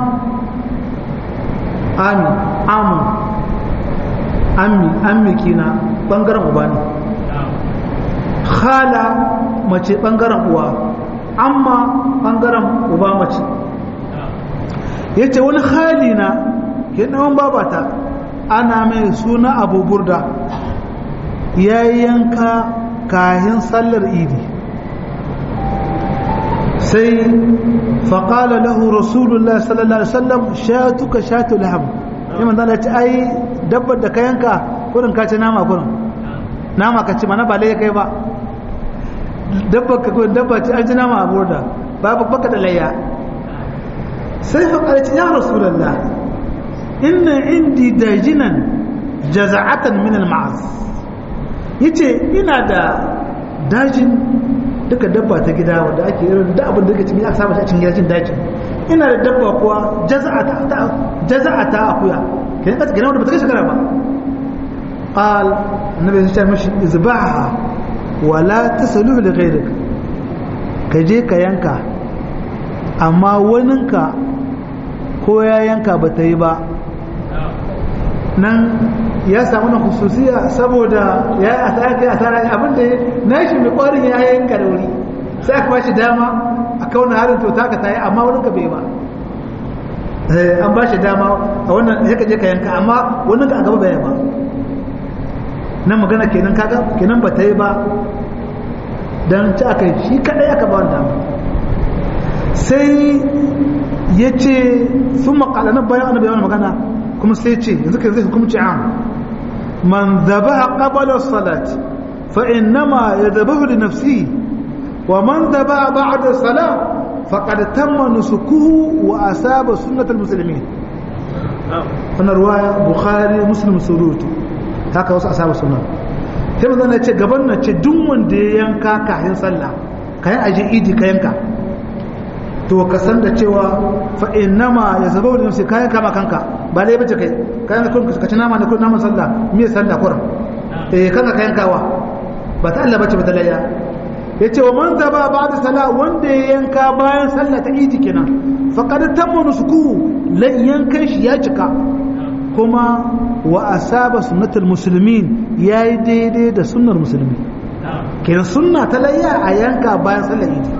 ami amu ammi ammi kina ɓangaren uba ne khala mace ɓangaren uwa amma ɓangaren uba mace ya ce wani hali na ke ɗawan babata ana mai suna abu burda ya yanka kahin sallar idi sai faƙala lahu rasulullah sallallahu alaihi wasallam shatuka shatu laham ya manzan da ce ai dabbar da ka yanka kurin ka ci nama kurin nama ka ci mana ba lai kai ba dabbar ka kurin dabba ci an ci nama a burda babu baka da layya sai faƙala ce ya rasulullah inna indi dajinan jaza'atan min al-ma'az yace ina da dajin duka dabba ta gida wanda ake irin da abin da kake cikin aka saba a cikin gidan dajin ina da dabba kuwa jaza'ata ta jaza'ata akuya kin ka gina wanda ba ta shekara ba qal annabi ya ce mishi izbaha wala tasaluhu li ghayrik ka je ka yanka amma waninka ko ya yanka ba ta yi ba nan ya samu na hususiya saboda ya yi asara kai asara abinda na shi mai kwarin ya yanka da wuri sai aka bashi dama a kauna harin to taka ta yi amma wani ka bai ba an ba shi dama a wannan ya kaje ka yanka amma wani ka a gaba bai ba nan magana kenan kaga kenan ba ta yi ba don ci aka yi shi kadai aka ba wani dama sai ya ce sun makala na bayan annabi yawan magana kuma sai ce yanzu ka zai hukumci am man zabaha qabala salat fa innama yadhabahu li nafsi wa man zabaha ba'da salat faqad tamma nusukuhu wa asaba sunnatal muslimin wannan ruwaya bukhari muslim surutu haka wasu asaba sunna sai manzo na ce gaban na ce duk wanda ya yanka kayan sallah kayan aje idi ka yanka to ka san da cewa fa innama ya zaba da nafsi kayan kama kanka ba dai bace kai kayan kun ka ci nama ne kun naman sallah me sallah kuran eh kanka kayan kawa ba ta Allah bace ba ta layya yace wa man zaba ba'da salah wanda ya yanka bayan sallah ta idi kenan faqad tamma nusuku lan yankan shi ya cika kuma wa asaba sunnatul muslimin yayi daidai da sunnar musulmi kenan sunna ta layya a yanka bayan sallah idi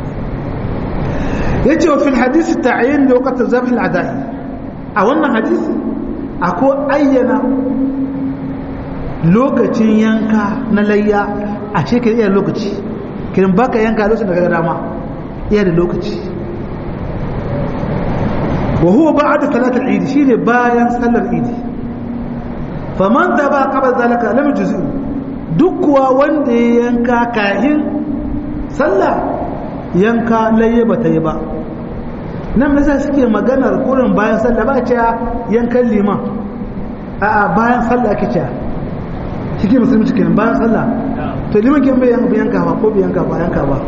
yace wa fil hadisi ta'yin da waqt zabh al adai a wannan hadisi akwai ayyana lokacin yanka na layya a cikin iya lokaci kiran baka yanka lokacin da kaga dama iya da lokaci wa huwa ba'da salat al eid shine bayan sallar eid faman da ba qabla zalika lam yujzi duk kuwa wanda ya yanka kahin sallah yanka layya bata yi ba nan masa suke maganar kurin bayan sallah ba ce yankan liman a bayan sallah ake ce shike musulmi cikin bayan sallah to liman kin bai yanka ba ko bai yanka ba yanka ba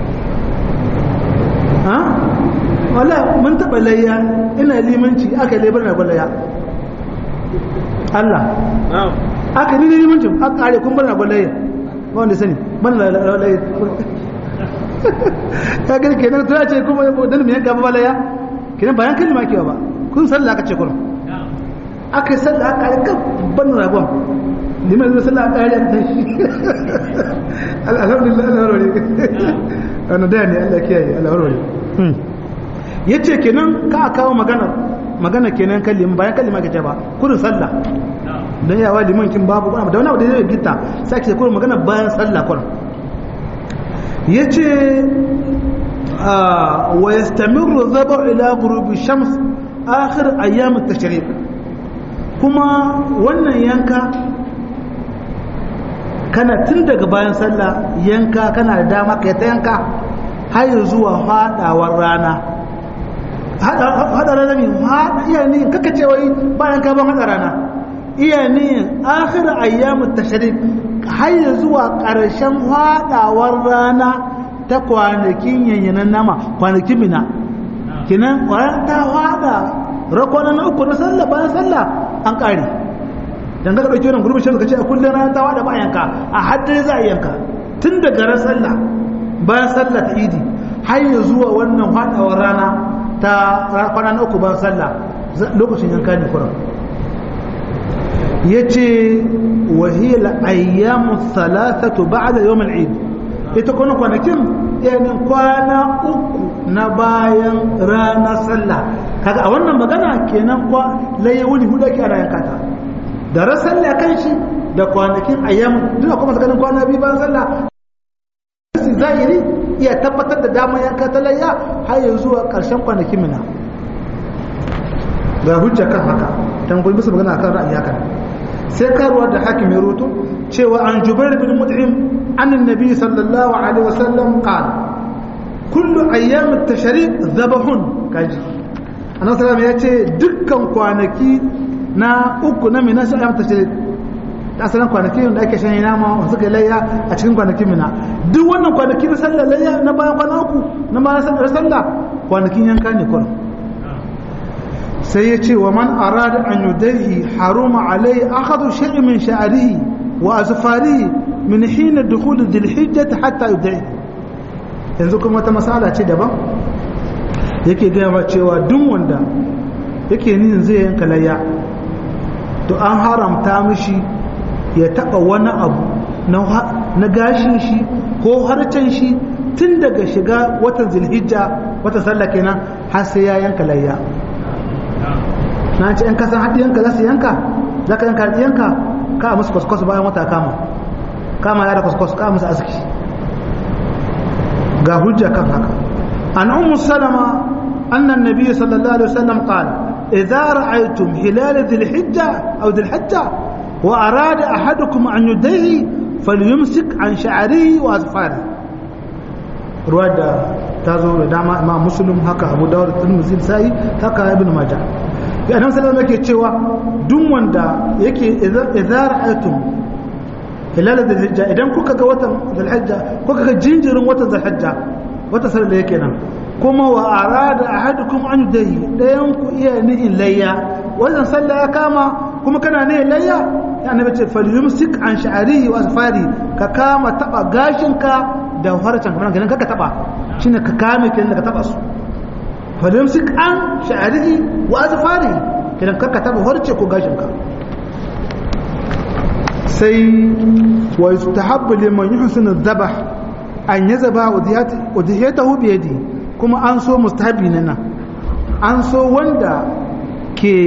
ha wala mun taba layya ina limanci aka lebar na gwalaya Allah aka ni limancin aka kare kun bar na gwalaya ba wanda sani ban layya ka gani kenan ta ce kuma dan me yanka ba laya kenan bayan kalma kewa ba kun sallah aka ce kun aka yi sallah aka yi kan ban ragon liman zai sallah aka yi ta shi alhamdulillah Allah warware wannan da ne Allah kiyaye Allah warware yace kenan ka kawo magana magana kenan kalima bayan kalima ke ce ba kurin sallah dan yawa liman kin babu da wani abu da zai gita sai ke kurin magana bayan sallah kurin ya ce wa yastamirru dhabu ila ghurubi shams akhir ayyam at-tashriq kuma wannan yanka kana tun daga bayan sallah yanka kana da dama kai ta yanka har zuwa fadawar rana hada rana ne iya ne kaka ce wai bayan ka ban hada rana iya ne akhir ayyamut tashrik har zuwa karshen fadawar rana ta kwanakin yanyanan nama kwanakin mina kinan kwanan ta fada rakwana na uku na sallah bayan sallah an kare dan ga dauki wannan gurbin shi ka ce a kullun rana ta fada bayan ka a haddare za a yanka tun daga ran sallah bayan sallah ta idi har zuwa wannan fadawar rana ta kwana na uku ban sallah lokacin yanka ne kuran ya ce wahiyar ayyamu salatatu ba'da yawm al-eid ita kuma kwanakin yanin kwana uku na bayan ranar sallah kaga a wannan magana kenan kwa laye wuni hudu ake ana yanka ta da ran sallah kan shi da kwanakin ayyamu duk kuma ganin kwana biyu bayan sallah zahiri iya tabbatar da damar yanka ta layya har yanzu zuwa ƙarshen kwanakin mina ga hujja kan haka tambayi musu magana kan ra'ayi haka sai karuwa da hakim ya roto cewa an jubair bin mut'im an annabi sallallahu alaihi wasallam qala kullu ayyam at-tashriq dhabhun kaji annabi sallallahu ya ce dukkan kwanaki na uku na mina sai ayyam tashriq asalin kwanaki da ake shan nama wasu kai layya a cikin kwanakin mina duk wannan kwanaki na sallar layya na bayan kwana uku na bayan sallar sallah kwanakin yanka ne kuran sai ya ce wa man arada an yudaihi haruma alai akhadhu shay'in min sha'rihi wa azfarihi min hina dukhul dhil-hijjah hatta yudaihi yanzu kuma wata masala ce daban yake gaya ma cewa duk wanda yake nin zai yanka layya to an haramta mishi ya taba wani abu na gashin shi ko harcen shi tun daga shiga watan zilhijja watan sallah kenan har sai ya yanka layya na ce yan kasan haɗiyanka za su yanka za ka yanka haɗiyanka ka musu kwaskwas bayan wata kama kama ya da kwaskwas ka musu aski ga hujja kan haka an ummu salama annan nabi sallallahu alaihi wasallam qala idza ra'aytum hilal dhil-hijja aw dhil-hajja وأراد أحدكم أن يديه فليمسك عن شعره وأظفاره رواد تازو داما ما مسلم هكا أبو داود الترمذي ساي هكا ابن ماجه ya nan salama yake cewa duk wanda yake idza ra'aytum hilal dhulhijja idan kuka ga watan dhulhijja kuka ga jinjirin watan dhulhijja wata sallar da yake nan kuma wa arada ahadukum an yudahi dayan ku iya nihin layya wannan sallah ya kama kuma kana ne layya ya annabi ce falyumsik an sha'arihi wa asfari ka kama taba gashinka da farcen kamar ganin kaka taba shine ka kame kenan da ka taba su falyumsik an sha'arihi wa asfari kenan kaka taba farce ko gashinka sai wa yustahabbu liman yuhsinu dhabh an yazaba udhiyatahu bi yadi kuma an so mustahabi nan an so wanda ke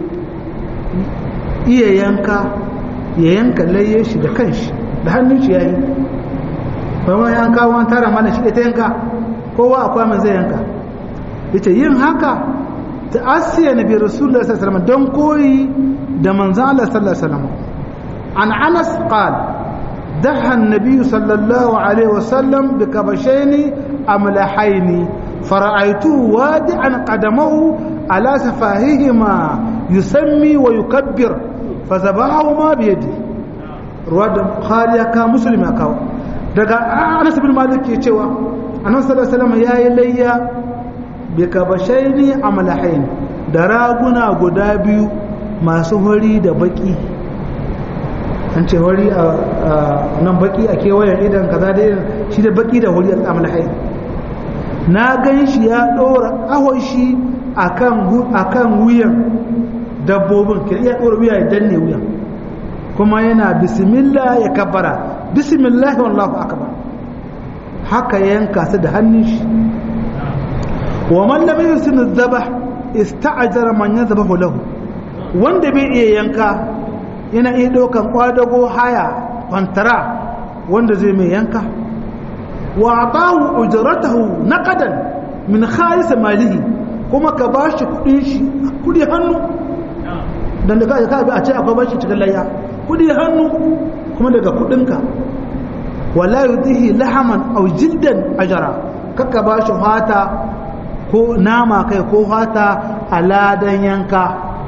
iya yanka ya yanka laye shi da kanshi da hannun shi yayi ba ma yanka wani tara mana shi ta yanka kowa akwai mai zai yanka yace yin haka ta asiya nabi rasulullah sallallahu alaihi wasallam don koyi da manzon Allah sallallahu alaihi wasallam an Anas qala دحى النبي صلى الله عليه وسلم بكبشين أملحين فرأيته وادعا قدمه على سفاههما يسمي ويكبر فذبحهما بيده رواد خاليا كا مسلم كاو daga Anas bin Malik ke cewa Annabi sallallahu alaihi wasallam yayi layya bi kabashaini amlahain da raguna guda biyu masu hori da baki an ce hori a nan baki a kewayen idan kaza da shi da baki da hori a amlahain na gan shi ya ɗora ahon shi akan wuyan dabbobin ke iya ɗora wuya ya danne wuyan kuma yana bismillah ya kabbara bismillah wallahu akbar haka yanka su da hannun shi wa man lam yusin dhabh ista'jara man yadhbahu lahu wanda bai iya yanka yana iya ɗaukan kwadago haya kwantara wanda zai mai yanka wa atahu ujratahu naqadan min khalis malihi kuma ka bashi kudin shi kudi hannu dan da kai ka a ce akwai bashi cikin layya kudi hannu kuma daga kudinka wala yutihi lahaman aw jiddan ajra kaka bashi fata ko nama kai ko fata aladan yanka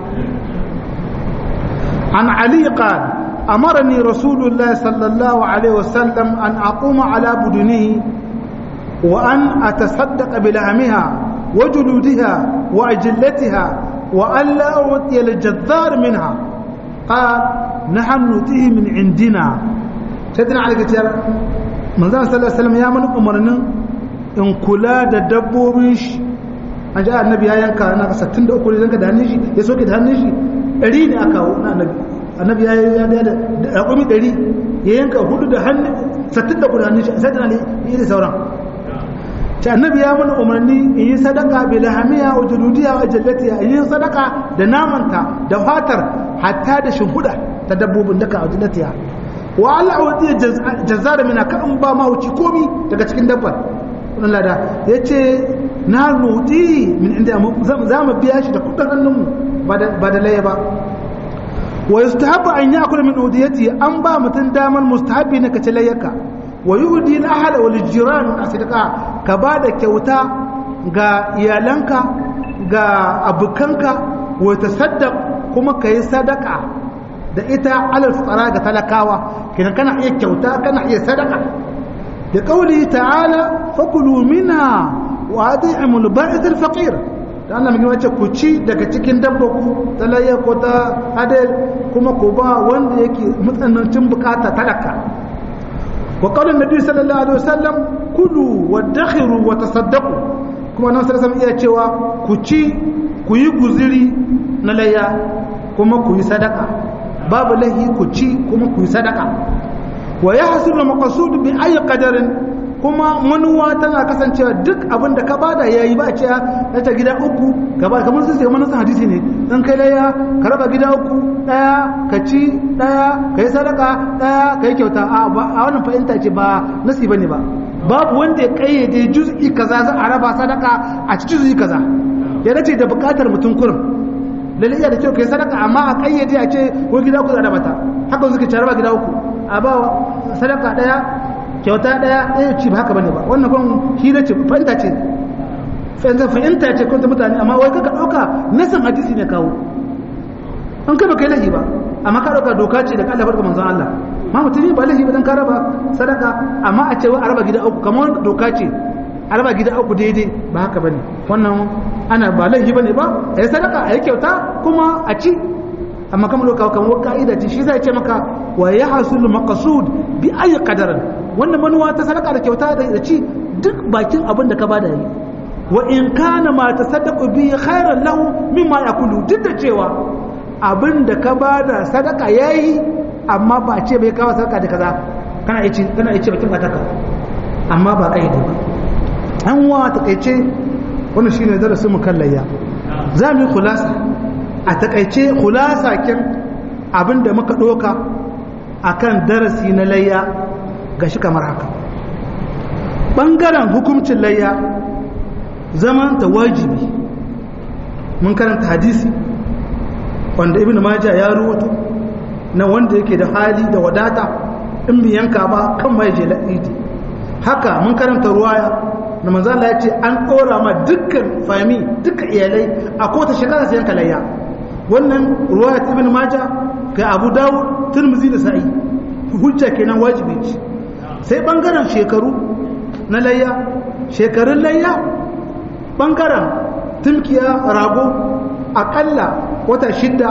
an ali qala أمرني رسول الله صلى الله عليه وسلم أن أقوم على بدنه وأن أتصدق بلحمها وجلودها وأجلتها وأن لا أعطي الجذار منها قال نحن نؤتيه من عندنا سيدنا علي كتير من ذلك صلى الله عليه وسلم يا من أمرنا إن كلا دبوبش an ji annabi ya yanka na 63 ne zanka da hannun shi ya soke da hannun shi 100 ne aka na annabi annabi ya yi da raƙumi ɗari ya yanka hudu da hannu sattin da kudanin shi sai tana yi da sauran ta annabi ya mana umarni in yi sadaka bi lahamiya wa juludiya wa jallatiya in yi sadaka da namanta da fatar hatta da shimfiɗa ta dabbobin daka a jallatiya wa Allah wa zai jazzara mina ka in ba mahauci komi daga cikin dabbar wannan lada ya ce na nudi min inda za mu biya shi da kudin hannunmu ba da laye ba wa yustahabu an yakula min udiyati an ba mutun damar mustahabi ne kace layyaka wa yuhdi al ahla wal jiran asidqa ka ba da kyauta ga iyalanka ga abukanka wa tasaddaq kuma kai sadaka da ita alal fuqara ga talakawa kidan kana iya kyauta kana iya sadaka da qauli ta'ala fakulu minha wa at'imul ba'ith al faqir da Allah mai wace ku ci daga cikin dabba ku ta layya ko ta hadal kuma ku ba wanda yake matsanancin bukata talaka wa qala nabi sallallahu alaihi wasallam kulu wa dakhiru wa tasaddaqu kuma nan sallallahu iya cewa ku ci ku yi guziri na layya kuma ku yi sadaka babu lahi ku ci kuma ku yi sadaka wa yahsulu maqsud bi ayi qadarin kuma manuwa tana kasancewa duk abin da ka bada yayi ba ce na ta gida uku gaba kamar sun sai manusan hadisi ne dan kai laya ka raba gida uku daya ka ci daya ka yi sadaka daya ka yi kyauta a wannan fahimta ce ba nasi bane ba babu wanda ya kayyade juz'i kaza za a raba sadaka a ci juz'i kaza ya dace da bukatar mutum kurum lalle iya da kyau kai sadaka amma a kayyade a ce ko gida uku za a raba ta haka suka ci raba gida uku a ba sadaka daya kyauta daya ɗaya ci ba haka bane ba wannan kun hira ce fahimta ce fahimta ce kun mutane amma wai kaka ɗauka nasan hadisi ne kawo an kai ba kai lahi ba amma ka ɗauka doka ce da ka Allah barka manzon Allah ma mutum ba lahi ba dan ka raba sadaka amma a ce wai a raba gida uku kamar doka ce a raba gida uku daidai ba haka bane wannan ana ba lahi bane ba a yi sadaka a yi kyauta kuma a ci amma kamar doka kamar ka'ida ce shi zai ce maka wa ya hasulu maqsud bi ayi qadarin wannan manuwa ta sadaka da kyauta da ci duk bakin abin da ka bada yi wa in kana ma tasaddaqu bi khairan lahu mimma yakulu duk da cewa abin da ka bada sadaka yayi amma ba ce bai kawo sadaka da kaza kana yace kana yace bakin bataka amma ba kai ba an wa takeice wannan shine darasin mu kan layya za mu yi khulasa a takeice khulasa kin abin da muka doka akan darasi na layya ga shi kamar haka ɓangaren hukumcin layya zaman ta wajibi mun karanta hadisi wanda ibn maja ya rubuto na wanda yake da hali da wadata in bi yanka ba kan mai je la'idi haka mun karanta ruwaya na manzala ya ce an ɗora ma dukkan fami dukkan iyalai a kota shekara sai yanka layya wannan ruwaya ta ibn maja ga abu dawud turmuzi da sa'i hujja kenan wajibi ce sai bangaren shekaru na layya shekarun layya bangaren tumkiya rago akalla wata shidda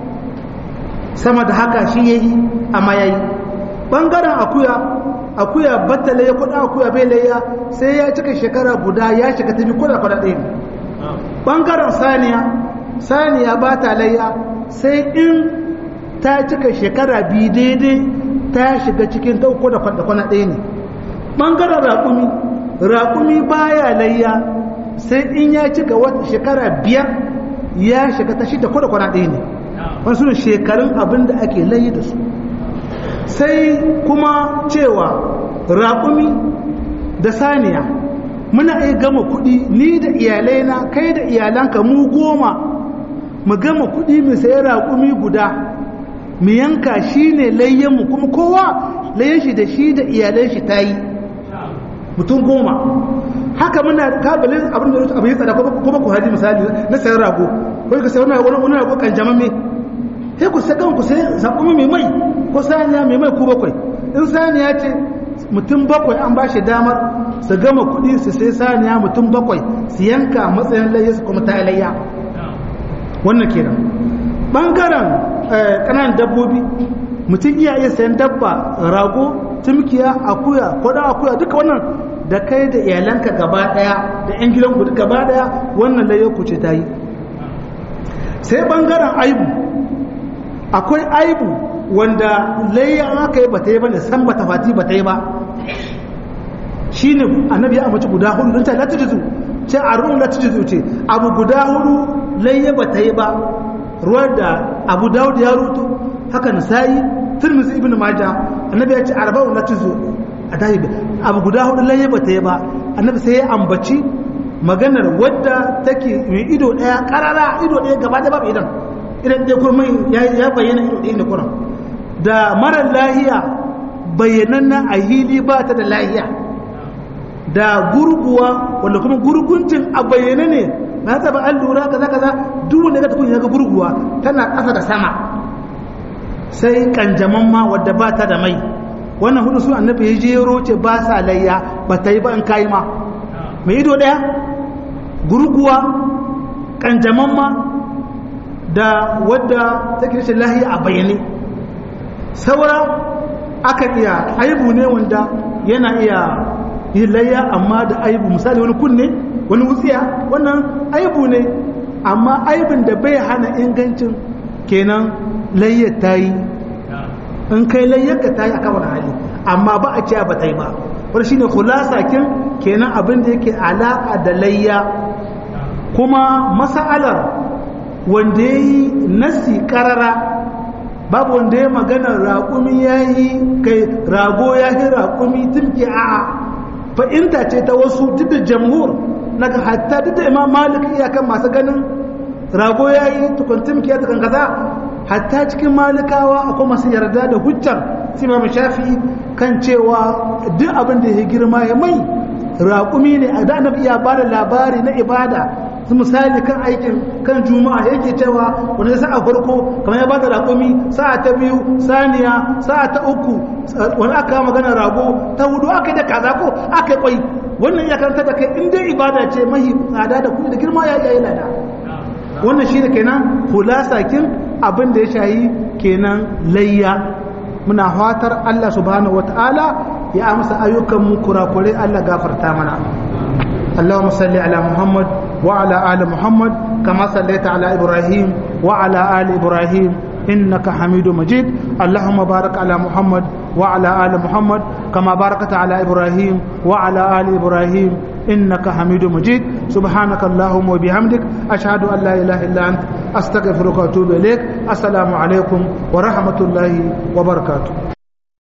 sama da haka shi yayi amma yayi bangaren akuya akuya batta layya kuɗa akuya bai layya sai ya cika shekara guda ya shiga tafi kuɗa kuɗa ɗaya bangaren saniya saniya ba ta layya sai in ta cika shekara biyu daidai ta shiga cikin ta uku da kwana ɗaya ne ɓangaren raƙumi raƙumi baya layya sai in ya cika wata shekara biyar ya shiga ta shida ko da kwana ɗaya ne wasu ne shekarun abin da ake layi da su sai kuma cewa raƙumi da saniya muna iya gama kuɗi ni da iyalaina kai da iyalanka mu goma mu gama kuɗi mu sayi raƙumi guda mu yanka shi ne layyanmu kuma kowa layyan shi da shi da iyalan shi ta yi mutum goma haka muna kabilin abin da abin tsada kuma ku haji misali na sayan rago ko ka sayi wani wani rago kan jamamme sai ku sakan ku sai zakumi mai mai ko saniya mai mai ku bakwai in saniya ce mutum bakwai an ba shi damar su gama kuɗi su sai saniya mutum bakwai su yanka matsayin layya su kuma ta layya wannan kenan bangaren ƙananan dabbobi mutum iya iya sayan dabba rago tumkiya akuya kwada akuya duka wannan da kai da iyalanka gaba daya da yan gidanku duka gaba daya wannan layar ku ce ta yi sai bangaren aibu akwai aibu wanda layya aka yi bata yi ba ne san bata fati bata yi ba shine annabi ya amince guda hudu don ta la tujizu ce a ruwan la tujizu ce abu guda hudu layya bata yi ba ruwan da abu dawud ya rutu haka nasa'i tirmidhi ibn majah annabi ya ce arba'un la tujizu a tashi abu guda hudu laye ba ta yi ba annabi sai ya ambaci maganar wadda take mai ido daya karara ido daya gaba da babu idan idan dai kuma ya bayyana ido daya da kuran da mara lahiya bayyananna a hili ba ta da lahiya da gurguwa wanda kuma gurguncin a bayyane ne na taba an lura kaza kaza duk wanda ga tukun ya ga gurguwa tana ƙasa da sama sai kanjaman ma wadda ba ta da mai wannan hudu su annabi ya jero ce ba sa layya ba ta yi ba in kayi ma mai ido ɗaya gurguwa kanjaman ma da wadda take rashin lahiya a bayyane saura aka iya aibu ne wanda yana iya yi layya amma da aibu misali wani kunne wani wutsiya wannan aibu ne amma aibin da bai hana ingancin kenan layyar ta yi in kai layyarka ta yi a kawar hali amma ba a cewa ba ta yi ba wani shine kulasa kin kenan abin da yake alaƙa da layya kuma masa'alar wanda ya yi nasi ƙarara babu wanda ya magana raƙumi ya yi kai rago ya yi raƙumi tumki a'a fa'inta ce ta wasu duk da jamhur na hatta duk da imam malik iyakan masu ganin rago ya yi tukun tumki ya tukun kaza hatta cikin malikawa akwai masu yarda da hujjar imam shafi kan cewa duk abin da ya girma ya mai raƙumi ne a da annabi iya ba da labari na ibada su misali kan aikin kan juma'a yake cewa wani sa'a farko kamar ya ba da raƙumi sa'a ta biyu saniya sa'a ta uku wani aka magana rago ta hudu aka yi da kaza ko aka yi kwai wannan ya karanta da kai in dai ibada ce mahi tsada da kuɗi da girma ya yi lada wannan shi ne kenan hulasa kin abin da ya shayi kenan layya muna fatar Allah subhanahu wataala ya amsa ayyukan mu kurakurai Allah gafarta mana اللهم صل على محمد وعلى آل محمد كما صليت على إبراهيم وعلى آل إبراهيم إنك حميد مجيد اللهم بارك على محمد وعلى آل محمد كما باركت على إبراهيم وعلى آل إبراهيم إنك حميد مجيد سبحانك اللهم وبحمدك أشهد أن لا إله إلا أنت أستغفرك وأتوب إليك السلام عليكم ورحمة الله وبركاته